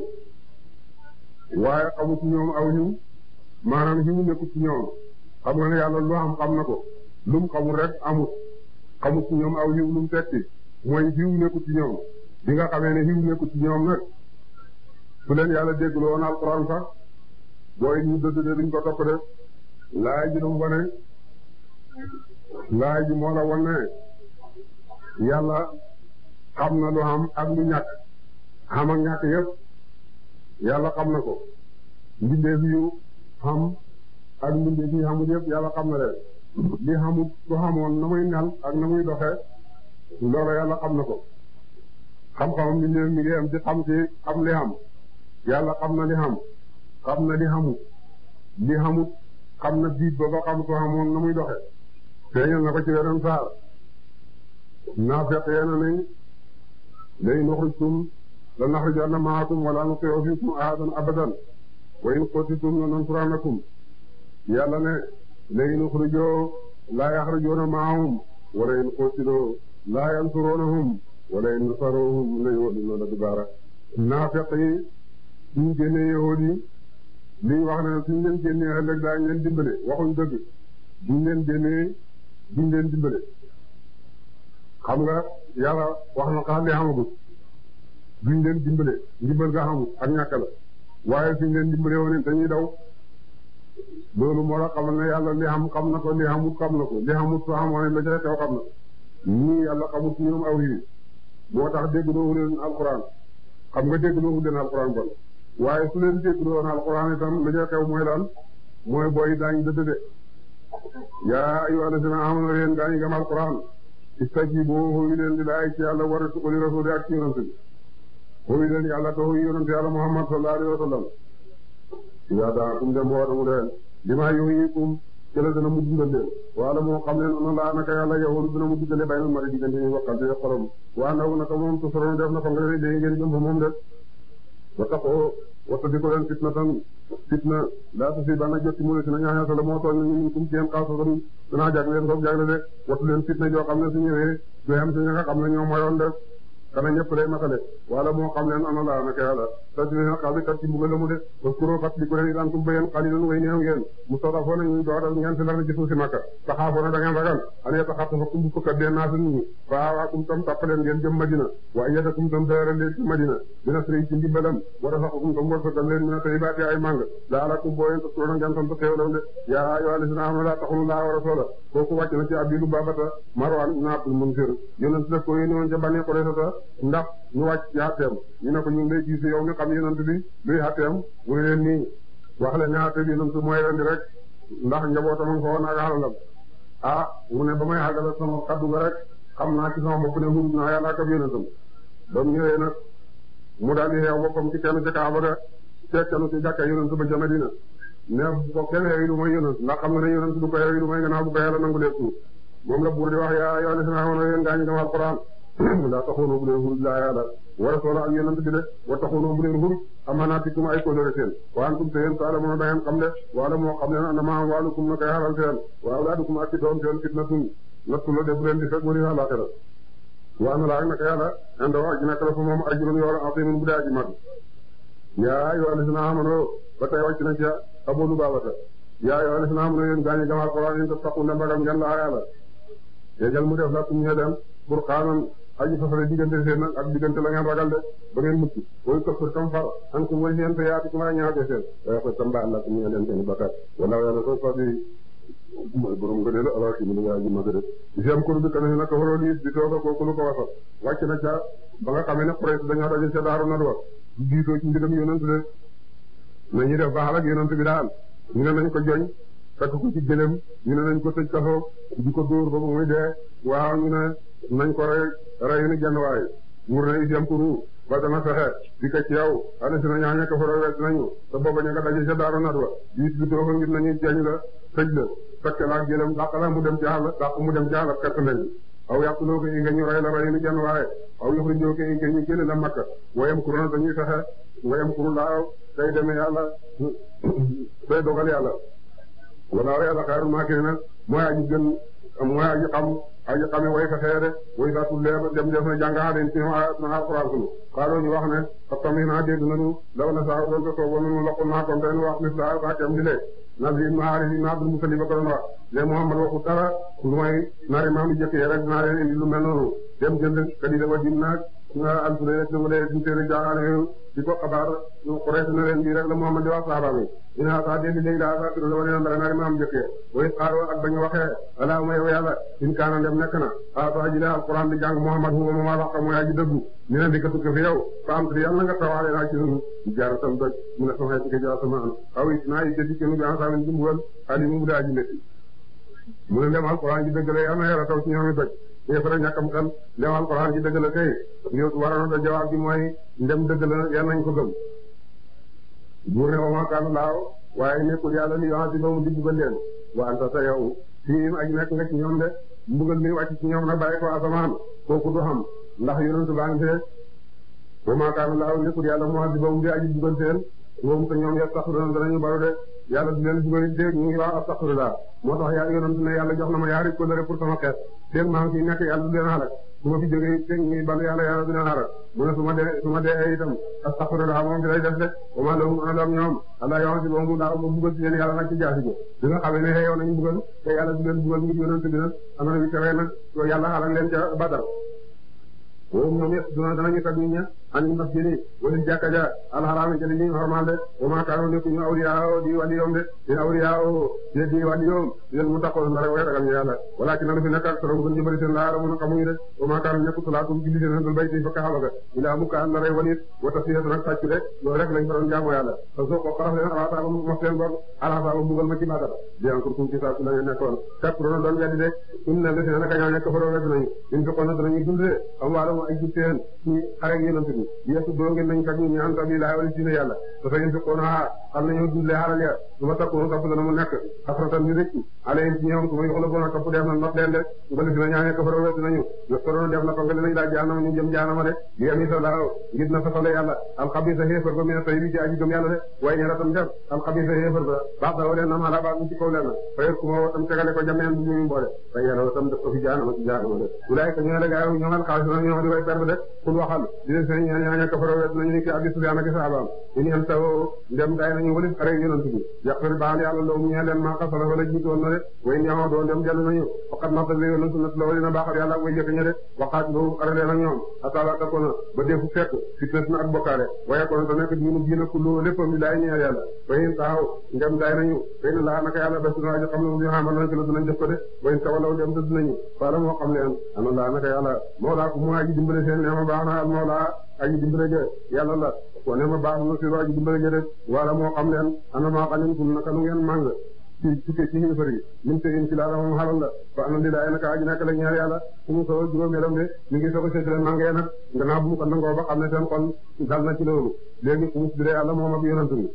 waaye xamu ci ñoom aw yiw maanaam yiw nekkul ci ñoom xam nga ne yàlla lu am xam na ko lu mu xamul rek amut xamut ci ñoom aw yiw lu mu tekki mooy yiw nekkul ci ñoom bi nga xamee ne yiw nekkul ci ñoom nag su leen yàlla déggloo woon alxuraan sax booy ñu dëdd de duñ ko topp de laay ji dum wane laay ji moo la wan ne yàlla xam na lu am ak lu ñàkk xam ak ñàkk yëpp yàlla xam na ko mbindeef yu xam ak mbindeef yi xamul yëpp yàlla xam na leen li xamul su xamoon na muy mel ak na muy doxee loolu yàlla xam na ko xam-xamam mbindeef mi ngi am ci xam ci xam li xam yàlla xam na li xam xam na li xamut li xamut xam na biit ba ba xam su xamoon na muy doxee feeñal na ko ci weneen saar naafeq yeena nañ lay nuxrijtum la naxrijanna maakum wala nuti'u fiikum ahadan abadan wa in qutitum lanansurannakum yàlla ne lay nuxrijoo laa yaxrijuuna maahum wala in qutiloo laa yansuruunahum wala in nasaruhum la yuwalluuna adbaara naafeq yi suñ génnee yahuud yi liñ wax ne suñ leen génnee ëllëg daañu leen dimbale waxuñ dëgg buñ leen génnee duñ leen dimbale xam nga yàlla wax na xaar li xamagut duñ leen dimbale ndimbal nga xamut ak ñàkk la waaye suñ leen dimbale woon dañuy daw loolu moo la xamal ne yàlla li xam xam na ko li xamut xam na ko li xamut soo xamoon la ca teew xam na ñii yàlla xamut ci ñoom aw yi moo tax déggloowu leen alxuraan xam nga déggloowu leen alxuraan bon waaye su leen déggloo woon alxuraan itam la ca teew mooy lan mooy booy daañ dëdd de yaa ayyuhaa allaziina aamanuu yéen gaa ñi gëm alxuraan istajiibu hooyu leen di laay ci yàlla war a li rasuuli ak ci yonent bi hooyu leen yàlla te hooyu yonent yàlla Muhammad sallallahu alayhi wa sallam yaa daakum dem woote mu leen limaa yuhyiikum ci la dana mu dundal leen wala moo xam ne noonu laa naka yàlla yow dina mu diggale bay na mari diggante ñu waxante xorom waa ndaw naka moom tu soroon def na ko nga léegi ngeen jëm fa moom de wa taxoo wata di ko leen fitna tan fitna laa tusi bana jotti mu ne si na ñaaña la moo tooñ nañu min kum ci yeen xaasatan danaa jag leen soog jagle de watu leen fitna joo xam ne su ñëwee du am si ña nga xam ne ñoo moyoon de kana ñëpp lay matale wala moo xam leen ana laa naka yàlla ta di leen xabi kat ci mbugal la mu de parce que fat di ko leen daan tum bayen xalilan way néew ngeen mu sodafoo na ñu doodal ngeen si lar ci suuf si makka taxaafoo na da ngeen ragal ane taxatta fa kum fukkat dee naa su nit ñi faawaakum tam tappaleen ngeen jëm madina wa ayyadakum tam dëral leen ci madina dina sëriñ ci ndimbalam war a saxakum tam wërsëgal leen mina tayyibaati ay màng laalakum boo yeen tas koona ngeen tam ta xéewlam de yaa ayyuhaa llaziina aamanuu laa taxunu laa wa rasuula kooku wàcc na ci Abiilu Baabata Marwaan ibn Abdul Munzir yonent def ko yónni woon ca Bani Qurayza ndax ñu wàcc ci àtteem ñu ne ko ñu ngi lay gis yow mi xam yonent bi luy àtteem mu ne leen nii wax leen ne àtte bi yonent mooy rendi rek ndax njabootam a nga fa woon ak alalam ah mu ne ba may àggale sama kaddu ga rek xam naa ci sama bopp ne hurub naa yàlla ak ab yonentam ba mu ñëwee nag mu daal di xeew boppam ci kenn ci Kaaba ga fekkanu ci jàkka yonent ba ca Madina ne bu ko kenn xeewi lu mooy yonent ndax xam nga ne yonent du ko xeewi lu mooy gannaaw bu ko yàlla nangu lee tuur moom la buur di wax yaa yaa li si naa woon yéen gaa ñu dem alquran laa taxoonoo bu leen hurub laa yàlla war a soola ak yonent bi de wa taxoonoo bu leen hurub amanaatikum ay kóllëre seen wa antum te yéen taala mën a dangeen xam de wala moo xam ne anama waalukum na koy xaral seen wa awlaadukum ak ci doom seen fitnatun nattu la de bu leen di fekk wari àllaxira wa ana laa naka yàlla indi wax ji nekk la fa moom ajrun yool azimun bu dee aji mag yaa ayyuhal lazina amanu ba tey wàcc na ci Abu Lubaabata yaa ayyuhal lazina amanu yéen gaañi gamal Alxuraan yéen tattaqu ndem ragal ngeen laa yàlla yéegal mu def la kum ñe dem furqaanan aji fasale diggante seen ak diggante la ngeen ragal de ba ngeen mucc booy këppër tam far an kum way seen te yaati kum ay ñaate seen waaye ko tam baal la kum ñe leen seen bakkat wala yàlla ko fa di mooy borom nga dee la ala ki mu yaa ji mag de si am kur bi kana naka waroo liis di tooga kooku lu ko wasal wàcc na ca ba nga xamee ne Quraysh dañoo daje ca daaru nadwa diitoo ci mbigam yonent de nañu def baax ak yonent bi daal ñu ne nañ ko joñ fekk ko ci gëlëm ñu ne nañ ko tëj kaso di ko dóor ba muy dee waaw ñu ne nañ ko rey rey ni genn waay mur na isiam kuru ba dana fexe di ko ci yow ala si na ñaa ñekk foro wet nañu te booba ña nga daje ca daaru nadwa diit bi too ko ngir nañu jeñ la tëj la fekk laa gëlëm dàq la mu dem ci àll dàq mu dem ci àll perte nañ aw yàquloo ko inga ñu rey la rey ni genn waaye aw yoxrijoo ko inga ñu génne la makka wayam kuru na dañuy fexe wayam kuru laaw tey demee yàlla tey dogal yàlla wala yàlla xayrul maakiriina mooy aji gën mooy aji xam aji xame way fexee de way saa tullee ba dem def na jàngaa den ci na alquran sunu xaaloo ñu wax ne fa tamit naa dégg nañu law na saa doon ko sooboon nañu loqul naa kon ten wax mis la saa kem di lee Nabi ibn Haaris ibn Abdul Muttalib ba ko doon wax ne Muhammad waxu dara lu may nari maam yi jëkk yi rek dinaa leen indi lu mel noonu dem jënd kadi da wa dim naag nga alture rek dama lee suñu téere jaaxaale di ko xabaar Quraysh na leen bii rek la Muhammad di wax sahaaba mi ina sa dégg léegi daa sa tiro dama leen mbare nari maam jëkk way xaaroo ak bañu waxee allahumma yow yàlla in kaana dem nekk na asa ji la alquran di jàng Muhammad huwa moom wax mooy aji dëggu ñu ne di ko tukki fi yow fa am yàlla nga tawaale naa ci sunu jaar tam doj mu ne sama ci jaar sama an aw it naa yi jëdi kenu bi ensamin jumbuwal ali mu mu daa ji métti mu ne dem alquran ji dëgg la yàlla na yàlla taw ci ñoomi doj yéefara ñàkkam xel dem alquran ji dëgg la kay ñu waroon da jawaab bi mooy ndem dëgg la yal nañ ko gëm buur ne wama kaana laaw waaye nekkul yàlla li yoxanti ba mu digg ba leen wa anta ta yow fii aji nekk nga ci ñoom de mbugal mi wàcc ci ñoom nag bàyyi ko asamaan kooku du xam ndax yonentu baa ngi fee wa maa kaana laahu nekkul yàlla mu'azzibahum di aji bugal seen moom te ñoom yastaxfiruuna danañu baru de yàlla du leen bugal dégg ñu ngi wax astaxfirullah moo tax yaa yonentu ne yàlla jox na ma yaari kóllëre pour sama xeet dégg maa ngi fi nekk yàlla du leen xalak su ma fi jógee dégg ñu balu yàlla yàlla du leen xalak mu ne su ma dee su ma dee itam astaxfirullah moom bi lay def de wa maa lahum ana lahum ñoom allah yu'azzibahum laahu ma bugal ci leen yàlla nag ci jaasi ji bi nga xamee ne xeeyow nañu bugal te yàlla du leen bugal ngir yonentu bi nag am na bi tere nag yàlla xalak leen ca Badar woowu ñoom yëpp dina danañu tag nit ña an masjidi wala jàkka ja alxaraami ca li ñu xormaal de wa maa kaanu nekkuñu awliyaa di waliyoom de di awliyaa di di waliyoom yéen mu taxaw na rek way ragal ñu yàlla walakin na lu fi nekk ak solo gën ñu bëri seen laa ramu xamuñu de wa maa kaanu nekku salaatum julli seen dul bayti fa kaaba ga ilaa mu kaan la rey walit wa tasfiyatu nag sàcc de loolu rek lañ fa doon jaamu yàlla te soo ko xaraf leen alaataaba mos leen boog alaataaba mbugal ma ci Badar di encore kum ci saa su la ngeen nekkoon kat roona doon weddi de um ne la si naka ñoo nekk fa doon wedd nañu in fi kono danañu dund de am waalo ay jitteen ci xare ak yonent bi yeesu doo ngeen nañ kat ñu ñaan sabilillah wala ci yàlla dafa in fi kono xam nañu dundle xaral ya su ma takkoon topp dana mu nekk xasratan ni rëcc alayhim ci ñoom su ma yoxla boona topp def na not leen de nga dina ñaane ko fa wedd nañu yostoroon def na ko nga dinañ daa jaanama ñu jëm jaanama de li am isa laaw ngir na fasale yàlla alxabisa xéefar ba mi ne tay bi ci aji gëm yàlla de waaye ñe ratam def alxabisa xéefar ba baax da walee nam ala baax mu ci kaw leen fayet ku ma woo tam tegale ko jameen bu ñu boole fay yàlla tam def ko fi jaanama ci jaanama de wulaay ka ñoo la gaa ñoo xaalis na ñoo di way perte de kul waxal di leen seen ñaan ñaan ko fa wedd nañu ni ki abi sufyaan ak saabaam ini am taw ndem day nañu walis xare yonent bi yàqal baal yàlla loo mu ñee leen maa xasala wala jiitoon na de way ñamoo doon dem dellu nañu faqat nafta li yonent sunnat la walina baaxal yàlla ak way jëkk ña de waxaat boobu xare leen ak ñoom ataala ta kona ba defu fekk fitnes na ak bokkaale waaye kono te nekk diinu diina kullu léppam li laay ñeel yàlla wayin taxaw ndem day nañu fay na laa naka yàlla bes na aji xam ne ñu xamal nañ ko la dinañ def ko de wayin tawalaw dem dëdd nañu faala moo xam leen ana laa naka yàlla mawlaa ku mu aji dimbale seen neema baax na al mawlaa aji dimbale je yàlla la ko ne ma baax na si aji dimbale je de wala moo xam leen ana maa xalimtum naka nu ngeen màng ci tukkee ci xéefar yi lim te in ci laa moom xalal la fa ana lilaay naka aji nekk la ñaar yàlla su mu solo juróomeelam de ñu ngi soog a seetlee màngee nag gannaaw bu mu ko nangoo ba xam ne seen xol dal na ci loolu léegi ku mu tuddee yàlla moom ak yonent bi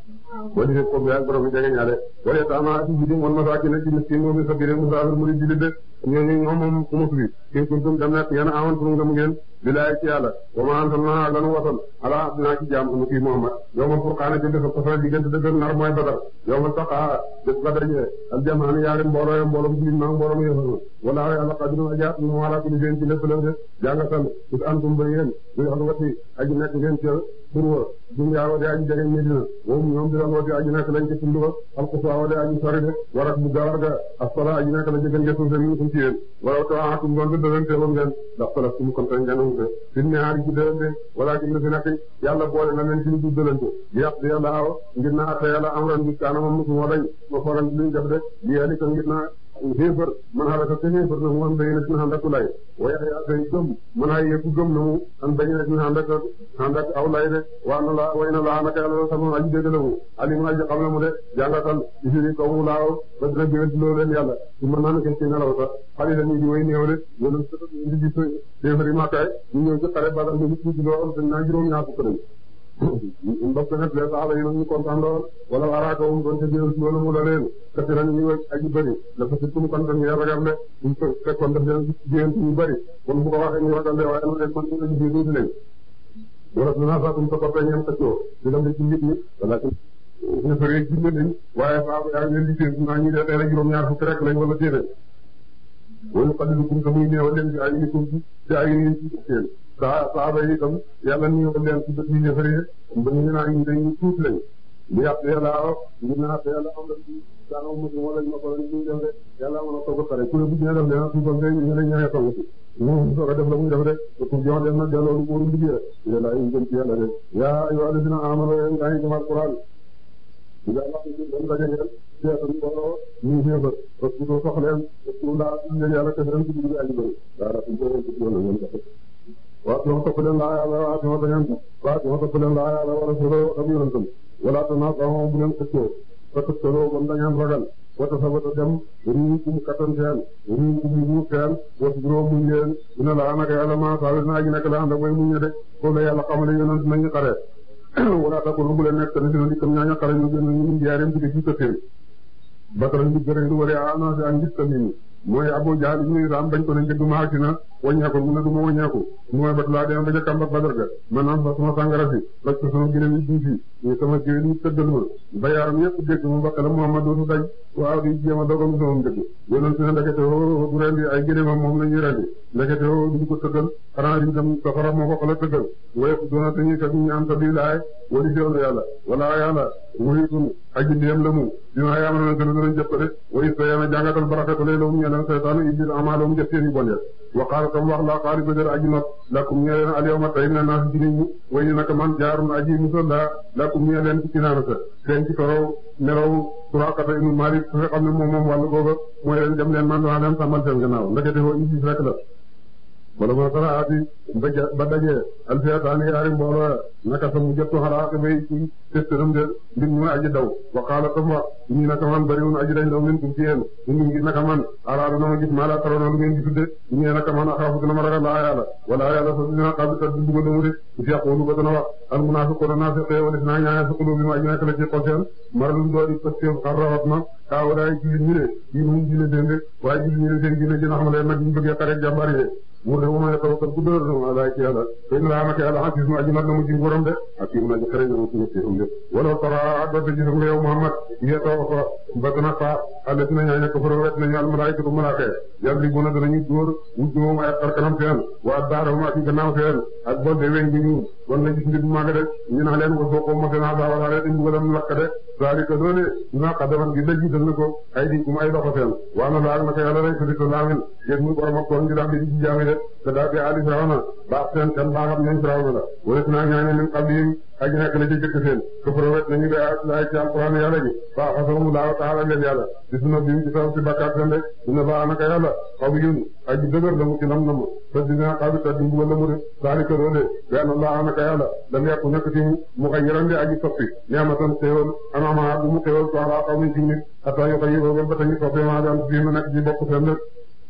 boo di ko bi ak borom bi jege ñaale wala taama ci jidim wal masaakin ci miskin moom sa biir musaafir mu di julli de ñooñu ñoom moom ku mu fi kin kuntum dem nekk ngeen amantum ngëm ngeen bilaay ci yàlla wa ma anzalna ak lanu wasal ala dinaa ci jaam sunu kii Muhammad yawmal furqaana ci dafa tafal diggante dëgg ak nar mooy Badar yawmal taqaa bés ba daje al jamaani yaari mbooloo ya mbooloom jullit ma mbooloom yéefar wala yàlla qadirun ajaat mu ala kulli shay'in ci lépp la de jàngatal is antum ba yéen bi wax wati aji nekk ngeen ci pour dunya wa de aji jege Medina moom ñoom di doon wati aji nekk lañ ci tund ba alqusa wa de aji sori de warak bu gawar ga asfala aji nekk la jëgën ngeen seen min kum ci yéen wala taatum doon dëdalante woon ngeen ndax salaf tum kon tan ngeen wute fi ñaar ci dëlante wala ci fi nekk yàlla boole na leen ci du dëlante yàq di yàlla aw ngir na atte yàlla am ran bi kaana moom musu moo dañ ma fooran luñ def de li yàlla ko ngir na xéefar man halaka te xéefar na mu an bayi na dina ànd ak lay waaye yaa tay gëm man ay yëpp gëm na mu an bayi na dina ànd ak ànd ak aw lay de waa na la way na laa naka yàlla sama aji dégg la mu alim aji xam na mu de jàngatal isiri kaw mu laaw ba dina gëwét loo leen yàlla su mën naa ne ci nelaw sax xali la ñu di way néew de loolu indi gis xéefar yi màkkaay ñu ñëw ci xare badal ñu nit ñi loo dañ naa juróom ñaar fukk lañ mbokk nag les saxaba yi nag ñu kontaan lool wala waraaka wum doon te jël loolu mu la leen kasi nañ ñu aji bëri dafa si tum kontaan ñu ragal de ñu fekkoon daf leen jigéen ñu bëri kon bu ko waxee ñu ragal de waaye nu leen man ñu lañ biir tuuti lañ wala dina satum sa koppe ñeen xëccoo di dem ci nit ñi wala ñu fëree jinne lañ waaye saaba yaa ngi leen di seen naa ñu dee tey la juróom-ñaar fukk rek lañ wala téeméer wala xadilukum te muy néewal leen ci ay nikum ci ay ni seen saa saaba yi itam yàlla néewal leen ci bët yi ñëfaree ba ñu naan ñu dañuy tuut lañ li yàq yàlla aw ngir naa te yàlla am na ci daanaka mosul wala ñu ma ko la ñu def de yàlla mën a toog a pare ku ne bu ñu def leen suufam de ñu ne ñaareel toog ci mu soog a def la muy def de te pour jox leen nag delloo lu wóorul liggéey yàlla ay gën ci yàlla de yaa ayyuha alladhina amanu nga ngi jëm alquran nga wax ni dañ daje ngeen seetal mbooloo ñu xéefar parce que sox leen parce que laa ñu yàlla kese ren ci dugg aji bëri daa rafi ko ci doon ngeen ko waaw ñoo topp leen laa yàlla waaw ñoo dañan waaw ñoo topp leen laa yàlla wala solo ak yonentam wala tanaasaxoo bu leen xëccoo fa tëkkaloo ba dañaan ragal wata sa wata dem riiw kum kattan seen riiw kum mu seen was juróom muñ leen dina la naka yàlla ma saali naa ji nekk la ànd ak way muñ de ko la yàlla xamale yonent nañu xare wala takunu bu leen nekk tamit dina dikkam ñaaña xare ñu gën ñu jaareem ci ci këttéen batara ñu gërëm lu wala annoncé ak ngis tamit mooy Abu Jahl ibn Hisham bañ ko ne njëgg ma agsi na wàññeeku mu ne du ma wàññeeku mooy bat laa dem ba ca kàmb ak Badar ga maanaam fa sama sàngara si laj ko sama gënëm yi duusi ñu sama géwél yi tëddal ma ba yaram yëpp dégg mu bakk la Muhammad dootu daj waaw di jéem a dogal sama njëgg yonent ne ndekete oo du rendi ay gënëmam moom la ñuy rendi ndekete oo duñ ko tëggal xanaa diñ tam safara moo ko xala tëggal waaye doona te ñuy kat ñu am ta bii laay wali seewlu yàlla wala yàlla muhitun aji ndéem la mu dina yaama na gën a danañ jëpp de way sa yana jàngatal barakatu lay lawum ñeleen seytaanu iblis amalahum jëf seen i bon wa qaala tam wax la xaari bëgër aji not lakum ñee leen al yawma tey na naa si jiniñ ñi way ni naka man jaarun aji musal la lakum ñee leen ci kinaana sa seen ci torow melaw Suraqata ibnu Malik nga xam ne moom moom wàllu googa mooy leen dem leen man waa leen sàmmal seen gannaaw ndekete foo iblis rek la wala ma sara ati ba dajee alfiyataani yaari mbooloo naka sa mu jottu xalaat bay ci testëram de mbir mu aji daw wa qaala tam wax ñi naka man bariwun aji dañ daw min kum ci yéen ñu ngi naka man araada na ma gis maa la taroona lu ngeen gisudde ñu naka man axaafu dina ma ragal laa yàlla wala yàlla sa dina xam kat du dugal mu de ci yaqulu ba dana wax al munaafiquuna naafiqee wala si naa ñaane sa qulubi ma aji nekk la ci xol seen maralum doori pëstéef xar rawat na kaa walaay julli ñu ne yi mu julli seen de waaye julli ñu ne seen dina jëna xam leen nag ñu bëggee xarek jàmbar yi mu ne ma tawakkal ku dóor na ma laay ci yàlla te ñu laa naka yàlla xasis mu aji mat na mu ci nguuram de ak mu aji xare na mu ci ñëpp de wala tara dote gisam nga yow Muhammad ye too fa ba dana fa alle dina ñaa ñekk fara wet nañu al malaayikatu malaaka yàlla bu na danañu dóor wujj moom ay xar kanam seen waa daara ma ci gannaaw seen ak bol de weñ bi ñu wan na gis mbir bu màgg de ñu naa leen ko soo ko mose naa saa wala leen di mbugalam lakk de zalika loole dina xaddaman gi dëj dal na ko ay di kum ay loxo seen waa na laag naka yàlla lay sudito laamin yéen mu borom ak toon gi daal di ci jaami de te daal di ali firawna baax seen kan baaxam ñooñ firawna la wala naa ñaañe min qabli aji nekk la ci jëkk seen këfara wet nañu de ay ci alquran yàlla ji baa xasamu laaw taala leen yàlla di suna bi mu ci saw ci bakkaat seen de dina baa naka yàlla xaw yun aji dëgër la mu ci nam namu te dina xaw ta di mbugal la mu de zalika loole benn laa naka yàlla lam yàqu nekk ci mu xay yaram de aji soppi neamatan xéewal anama bu mu xéewal ko ala xaw mi ci nit ata yu xay yóbal ba tañu soppi maa daan fii mu nekk ci bokk seen de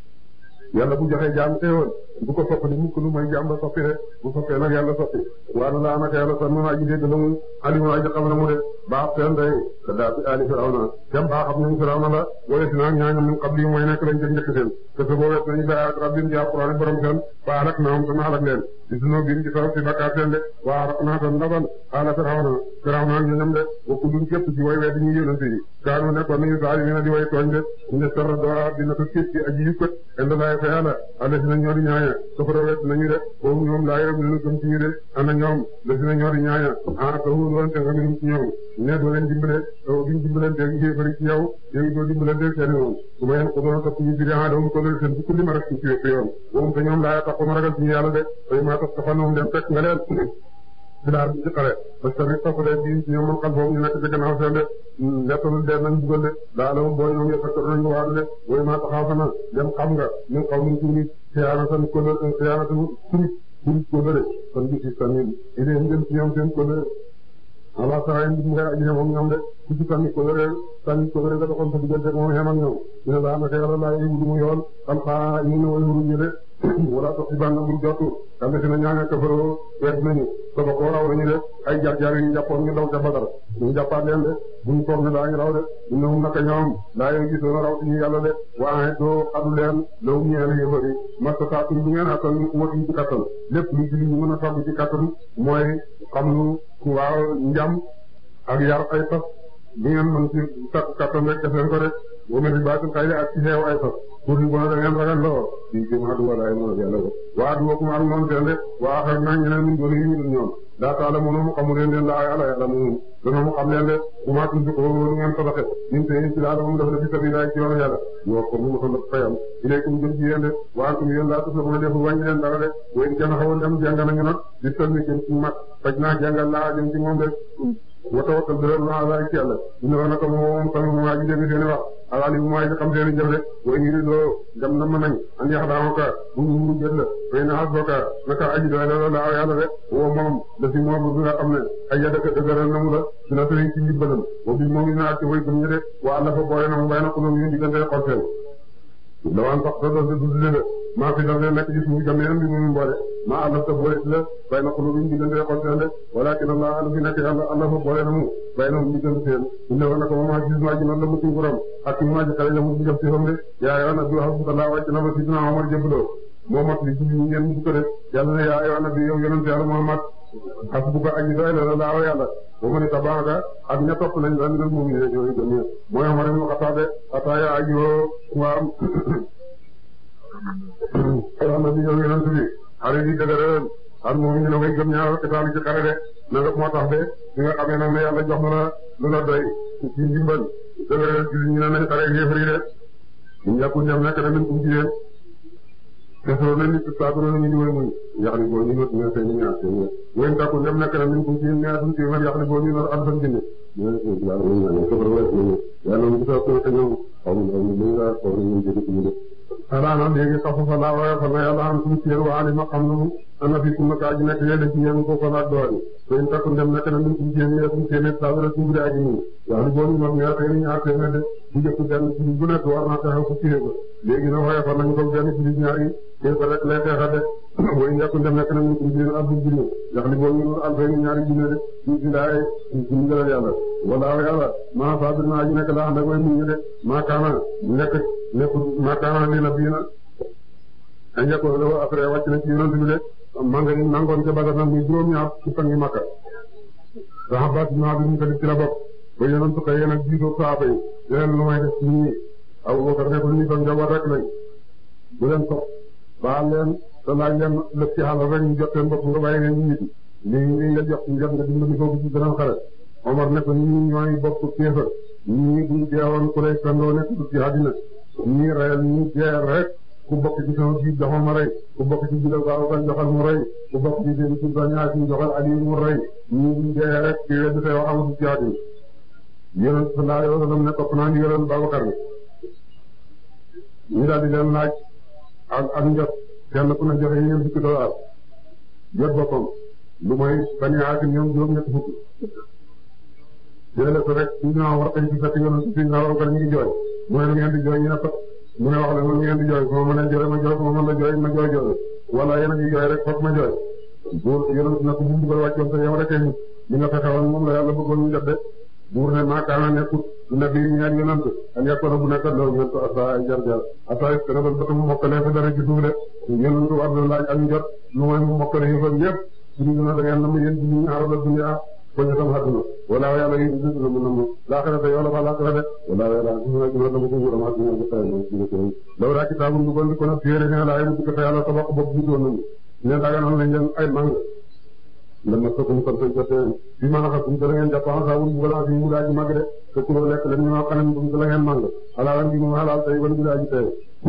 yàlla bu joxee jaam xéewal bu ko soppi mukk lu may jaam ba soppi de bu soppee nag yàlla soppi waana laa naka yàlla sax mën aji dégg la mu alimu aji xam na mu de baax seen day te daa fi ali firawna kem baax xam nañu firawna la wala si naag ñaañam min qabli mooy nekk lañ jëg njëkk seen te sa boo wet nañu ba rabbim ci alquran borom seen ba alak naam te naalak leen di sunoo biim ci saw si bakkaat seen de waa alak naa tan ndabal xaala firawna firawna ak ñoñam de wa kullun képp ci way wee di ñu yónante yi kaanu nekkoon nañu saalimiina di way tooñ de ne sarra doora dina ko képp ci aji yukkat indi laay fa yàlla alla si na ñoo di ñaaña safara wet nañu de boobu ñoom laa yërëm ñu gëm ci ñu de ana ñoom la si na ñoo di ñaaña ah te wu doon te nga minum ci ñoom ne doo leen dimbale duñ dimbalante yéefari ci yow yow doo dimbalante seen yoon su ma yeen ko doon topp ñu biri ah doomu ko leen seen fukki li ma rek ci wépp yoon boobu te ñoom laa tax ko ma ragal ci ñu yàlla de fay maa tax taxan moom dem fekk nga leen bilaar bi ci xare parce que tamit topp leen bi ñoom man xal foofu ñu nekk ci gannaaw seen de nettalul dee nañ dugal de daa la moom booy ñoom yëpp nañu waadu de booy maa taxaw fa na dem xam nga ñu xaw ñu ci nit xiyaanatan ko xiyaanatan surit surit ko lëre kon bi si tamit idée ngeen ci ñoom seen ko lëre ala saray ndim nga aji moom ñoom de ku ci tamit ko lëre tamit ko lëre nga doxoon sa diggante moom xem ak ñoom dina laa naka yàlla laa yi wudu mu yoon xam xaa ñu ne way wuruñu de wala tax ci bànn bur jottu kambe si na ñaanga kafaroo wedd nañu saba ko raw nañu de ay jar-jar yi ñu jàppoon ñu daw ca Badar ñu jàppaat leen de buñ toog ne daañu raw de ñoom naka ñoom daa yow gisoon raw ci ñu yàlla de waaye doo xadu leen law ñeel yëfari masta saatum bu ngeen attal ñu watuñ ci kattan lépp lu ci li ñu mën a togg ci kattan mooy xam lu waaw njam ak yar ay fas bu ngeen mën ci takku kattan rek def leen ko rek wameti baatul xay ak ci xeew ay fas pour ñu bona da ngeen ragal loo di ci ma du wala ay mo yàlla ko waa du ko ak noonu seen de waa xar na ñeneen ñu doon yi ñu ñoom daa taala mo mu xamu leen leen la yàlla yàlla mu dana mu xam leen de bu ma tudd ko lu ngeen sadaxe ñu te ci la moom dafa def ci sabila ci yoonu yàlla ñoo ko mu ko fayam ilaykum jëm ci yéen de waa kum yéen laa tuf la mën a def wàññi leen dara de wéen kenn xawoon dem jàng nañu nag di sëlmi jëm ci mag faj naa jàngal laa jëm ci moom de wa tawakkal dëgër naa la ci yàlla ñu ne naka moom tamit moom waa ji dégg seen wax alaali bu mooy xam seen i jëf de way ñu doo dem na mën nañ an yax daaw ka bu ñu muru jët la fay na asboka naka aji doy la laaw yàlla de woo moom da si moom bi nga xam ne ay ya dëkk dëgëral na mu la su na sëriñ ci ndimbalam wa bi moom i na ci way gëm ñi de wa àlla fa boole na mu bay na xulóom yu diggante xol seen lawaan sax sa dose dudle la maa fi daf leen nekk gis mu jameen bi mu boole maa àllaf ta boole ci la bay na xulu biñ diggante xol seen de walakin Allah ala fi nekk yàlla Allah fa boole na mu bay na mu diggante seen ñu ne woon na ko moom gis maa ji noonu la mu ci nguram ak ci maa ji xale la mu ci jëf ci xam de yaa yoon na bi hasbukallah wàcc na ba sidina Omar jëbloo moo mat li ci ngeen mu ko def yàlla ne yaa yoon na bi yow yonent yàlla Muhammad hasbuka aji doy la laaw yàlla ba mu ne tabaaka ak ña topp nañ la ñu moom ñu ñooy gëm mooy Omar ibn Khattab ata ya aji woo waa yoon na bi yow yonent bi xare bi dëgëral ak moom ñu ne way gëm ñaar kitaal ci xare de na nga moo tax de ñi nga xamee nag ne yàlla jox na la lu la doy ci ndimbal dëgëral ci ñu ne nañ xare yéefar yi de ñu yàqu ñam nekk na min kum ci yéen te soo na nit saa dina ñu dimbali muy yax ni boo ñu not ñu seen ñaar seen wéyn takku ñam nekk na min kum ci yéen ñaar suñ ci yax ni boo ñu not alfan junni ñu yàlla ñu ñaan ko wala ñu yàlla mu sa ko te ñëw xaw ma ñu ñu nga xaw ñu jëg ci ñu alaana léegi xafu fa laa waaye fa na yàlla am suñu ci yéen waa alima xam na mu ana fi kum naka aji nekk yéen ci yéen ko ko laaj doori wéyn takku ñam nekk na min kum ci yéen ñaar suñ ci yéen saa dina suñu bi aji ñu yax ni boo ñu not ñaar seen ñaar seen de bu jëkk benn ci bu nekk war naa taxaw ko ci léegi na waaye fa nañ ko benn ci ñaar yi képp rek lay xeexa de way ñàkk ndem nekk na ñu ko jël abdul jinne ndax li boo ñu alfay ñaari jinne de ñu ci daay ci ndigalal yàlla wala yàlla maa sabir naa ji nekk la ànd ak way muñu de maa kaana nekk nekk maa kaana li na bii na a njëkko dafa après wàcc na ci yonent bi de manga ni nangoon ca Badar nag muy juróom ñaar ci fangi Makka sax baat naa bi ñu ko def ci la bopp ba yonent ko yéen ak jiitoo saaba yi yeneen lu may def ci ñi Abu Bakar ne ko ñu ko njaboot rek lañ bu leen sox baal leen te laaj leen lëf ci xalal rek ñu jot seen bopp nga bàyyi leen ñu nit lii lii nga jox ñu jot nga dimbali ko ci beneen xale Omar ne ko ñii ñooy bokk kéefër ñii buñ deewoon ku lay sandoo nekk du ci àddina ñii reyal ñii jeer rek ku bokk ci sama biir joxal ma rey ku bokk ci biir Abubakar joxal mu rey ku bokk ci biir ci ñaar ci joxal Ali mu rey ñii buñ dee rek ci wedd say wax amatu ci àddina yéen sallallahu alayhi wa sallam ne topp naa ndigalal Babakar bi ñu daal di leen laaj ak ak njot kenn ku ne joxe ñeent fukki dollar jot boppam lu mooy bañ a àgg ñoom juróom-ñett fukk jëlee ko rek ñu ñëw war kañ ci fekk yoon ci ñu war ko ñu ngi jooy mu ne lu ngeen di jooy ñu ne ko mu ne wax leen lu ngeen di jooy su ma mënee jooy ma jooy su ma mën la jooy ma jooy jooy wala yéen a ngi jooy rek foog ma jooy buur yéen na ko bu mbugal wàccoon te yow rek ñu nga fexe woon moom la yàlla bëggoon ñu jot de buur ne maakaana nekkut nabi ñaar yonent an yakkoona bu nekk loolu ñen ko asa ay jar-jar asa est que nabal bata mu mokkale fa dara ci suuf de yonent war na laaj ak njot lu mooy mu mokkale yëfam yëpp suñu gën a da ngeen nam yéen ci ñu aarala dunya baña tam àdduna wala yàlla yi dina mu nam laaxira te yow la fa laaxira de wala yàlla gina gina dama ko nguuram àdduna ko tay mo ci ko law raa kitaabun dugal di ko na téere ne laay mu ko yàlla sabaq bopp jiitoon nañu ne daganal nañ leen ay mang lama sokkum kon koy jotee bi ma naxa kum dala ngeen jàppan sa wul bugala bi mu daaji mag de te ku lekk leen ñoo xanam bum dala ngeen mang alaalan bi mu halal tay wala bu daaji tay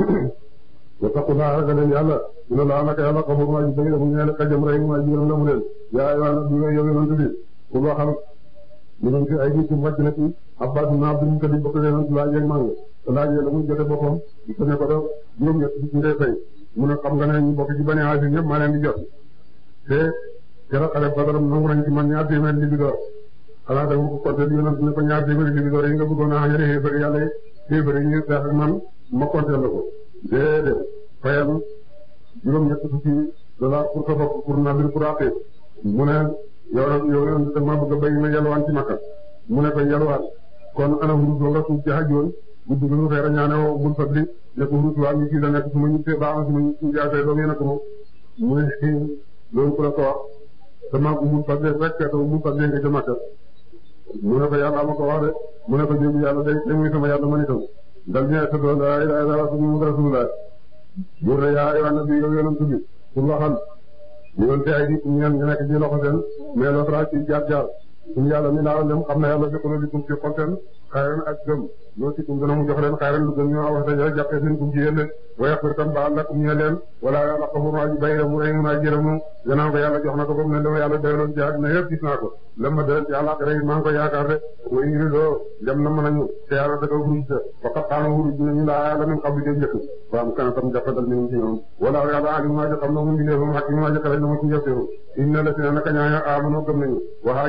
wa taqulaa ragal leen yàlla dina laa naka yàlla xamu ma ji bëgg mu ñeel kajam rey ma ji gërëm la mu leen yaa ayyuha nabi yow yonent bi ku waxal mu doon ci ay nit mu wàcc na ci Abbas ibn Abdul Muttalib bokk yonent laaj ak mang te laajee la muy jote boppam di ko ne ko do juróom ñett ci ngay fay mu ne xam nga ne ñu bokk ci Bani Haasim ñëpp maa leen di jot te keroog xale Badar nangu nañ ci man ñaar téeméer li bi door xanaa da nga ko compter yonent ne ko ñaar téeméer li bi door yi nga bëggoon a xañale xéefari yàlla xéefari ñu xeex ak man ma compter la ko déedéet fayal juróom ñett fukki dollar pour sa bopp pour nabir pour àtte mu ne yow nag yow yonent da ma bëgg a béy ma yalwaan ci Makka mu ne ko yalwaan kon ana hurus nga suuf ci xajoon guddi gi ñu xeer a ñaane woo bul fadli ne ko hurus waa ngi ci la nekk su ma ñu tee baax na su ma ñu jaasee doom yéen ko moom mu ne loolu ku la ko wax sama umul fadle rek te umul fadle nga ca Makka mu ne ko yàlla ma ko wax de mu ne ko jóg yàlla day day muy sama yàlla man itam dal ñu sa doon la ilaha illallah muhammadu rasulullah buur ne yaa ayyuhan nabi yow yonent bi pour waxal ñu doon te ay nit ñu ñu nekk ci loxo seen mais loo tra ci jaar jaar suñu yàlla mi laa dem xam na yàlla fekk na dikum ci xol seen xayran ak gëm loo ci kum dana mu jox leen xayran lu gën ñu wax dañu rek jàppee seen kum ci yéen wa yaxfir tam baal lakum ñu leen wala yàlla xamul waa ji bay mu rey naa jërëmu gannaaw ko yàlla jox na ko ba mu ne dama yàlla doyaloon ci àddina yëpp gis naa ko lam ma doyal ci àllaxira yi maa ngi ko yaakaar de way iri doo dem na mën nañu te yàlla da ko huruj te faqat xaana huruj nañu laa yàlla min qabli dee njëkk faam kana tam jàppandal minum ci ñoom wala yàlla alim maa ji xam na mu mbindeefam hakim maa ji xale na mu ci njëfteefu inna la si na naka ñaaña amano gëm nañu wa haajaru dañu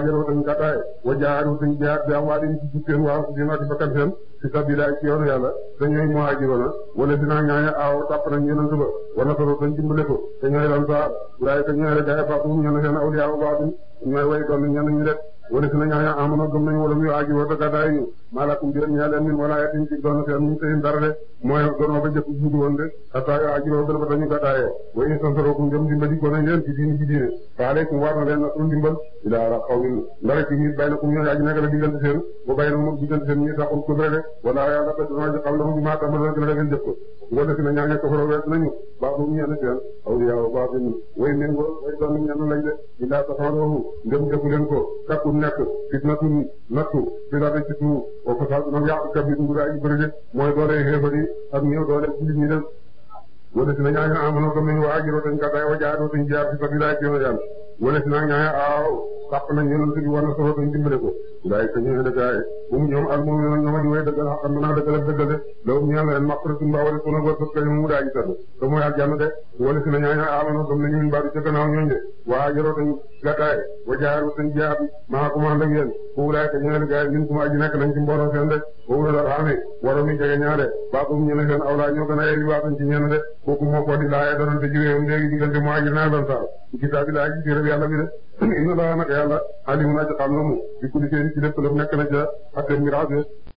gàddaay wa jaaru tañ jaar bi am waa di ci seen waa seen ak bakkan seen ci sabila ci yoonu yàlla te ñooy muhaajiroona wala dinaa ñaaña aaw tàpp nañ yonent ba wa nasaru tañ dimbale ko te ñooy lan sa waaye te ñooy rek gaay baaxum ñenn seen awliya wa baaxum ñooy way doon ñenn ñu def wala si na ñaaña amono gëm nañ wala muy aajuroo te gàddaay ñu maalakum biir ñaa leen min wala yatin ci doon seen ñu seen dara de mooy doonoo ba jëkk jiitu woon de xataa yo aajuroo bel ba tañu gàddaayee wa in tansarukum ngëm dimbali ko nañ leen ci diini ci diine fa aleykum war na leen nasru ndimbal ila ala qawmin ndara ci nit bay na kum ñoo aji nekk la diggante seen ba bay na moom diggante seen ñi taxul ko de wala yàlla ba dina ji xam la mu maa tamal gën a ngeen jëf ko wala si na ñaaña ko faro wet nañu baaxum ñenn seen awliya wa baaxum way méngoo way doon ñenn lañ de ila taxawoo ngëm jëfu leen ko takku nekk fitnatun nattu fi la ci suuf o fasaad nag yàq kabir ngu daa ji bëri de mooy doole xeefari ak ñëw doole ci nit ñi dem wala si na ñaaña amono gëm nañu waa ajiro tañ gàddaay wa jaadoo tañ jaar fi sabilillah ci yoonu yàlla wala si na ñaaña aaw sàpp nañ yonent bi war na solo tañ dimbale ko ndaay te ñu ne gaay bu mu ñoom al moom ñoom ñoom di way dëggal xam mën a dëggal ak dëggal de loolu ñaan leen maqratun ba wala sunu wërsëg ka mu daa ji tëdd te mooy aljanna de wala si na ñaaña amono gëm nañu min baadu ca gannaaw ñooñ de waa ajiro tañ gàddaay wa jaaru tañ jaar maa ko ànd ak yéen foofu laay te ñaari gaay ñun kuma aji nekk nañ ci mbooloo seen de foofu la dal xamee waro mi jege ñaare baatum ñu ne seen awlaa ñoo gën a yey li baatuñ ci ñenn de kooku moo ko di laaye donante jiwéewam léegi diggante mu aji naa lan saar kitaabi laa ji téere yàlla bi de inna laa nag yàlla alimun aji xam na mu bi kulli seen ci lépp lépp nekk na ca atte miraas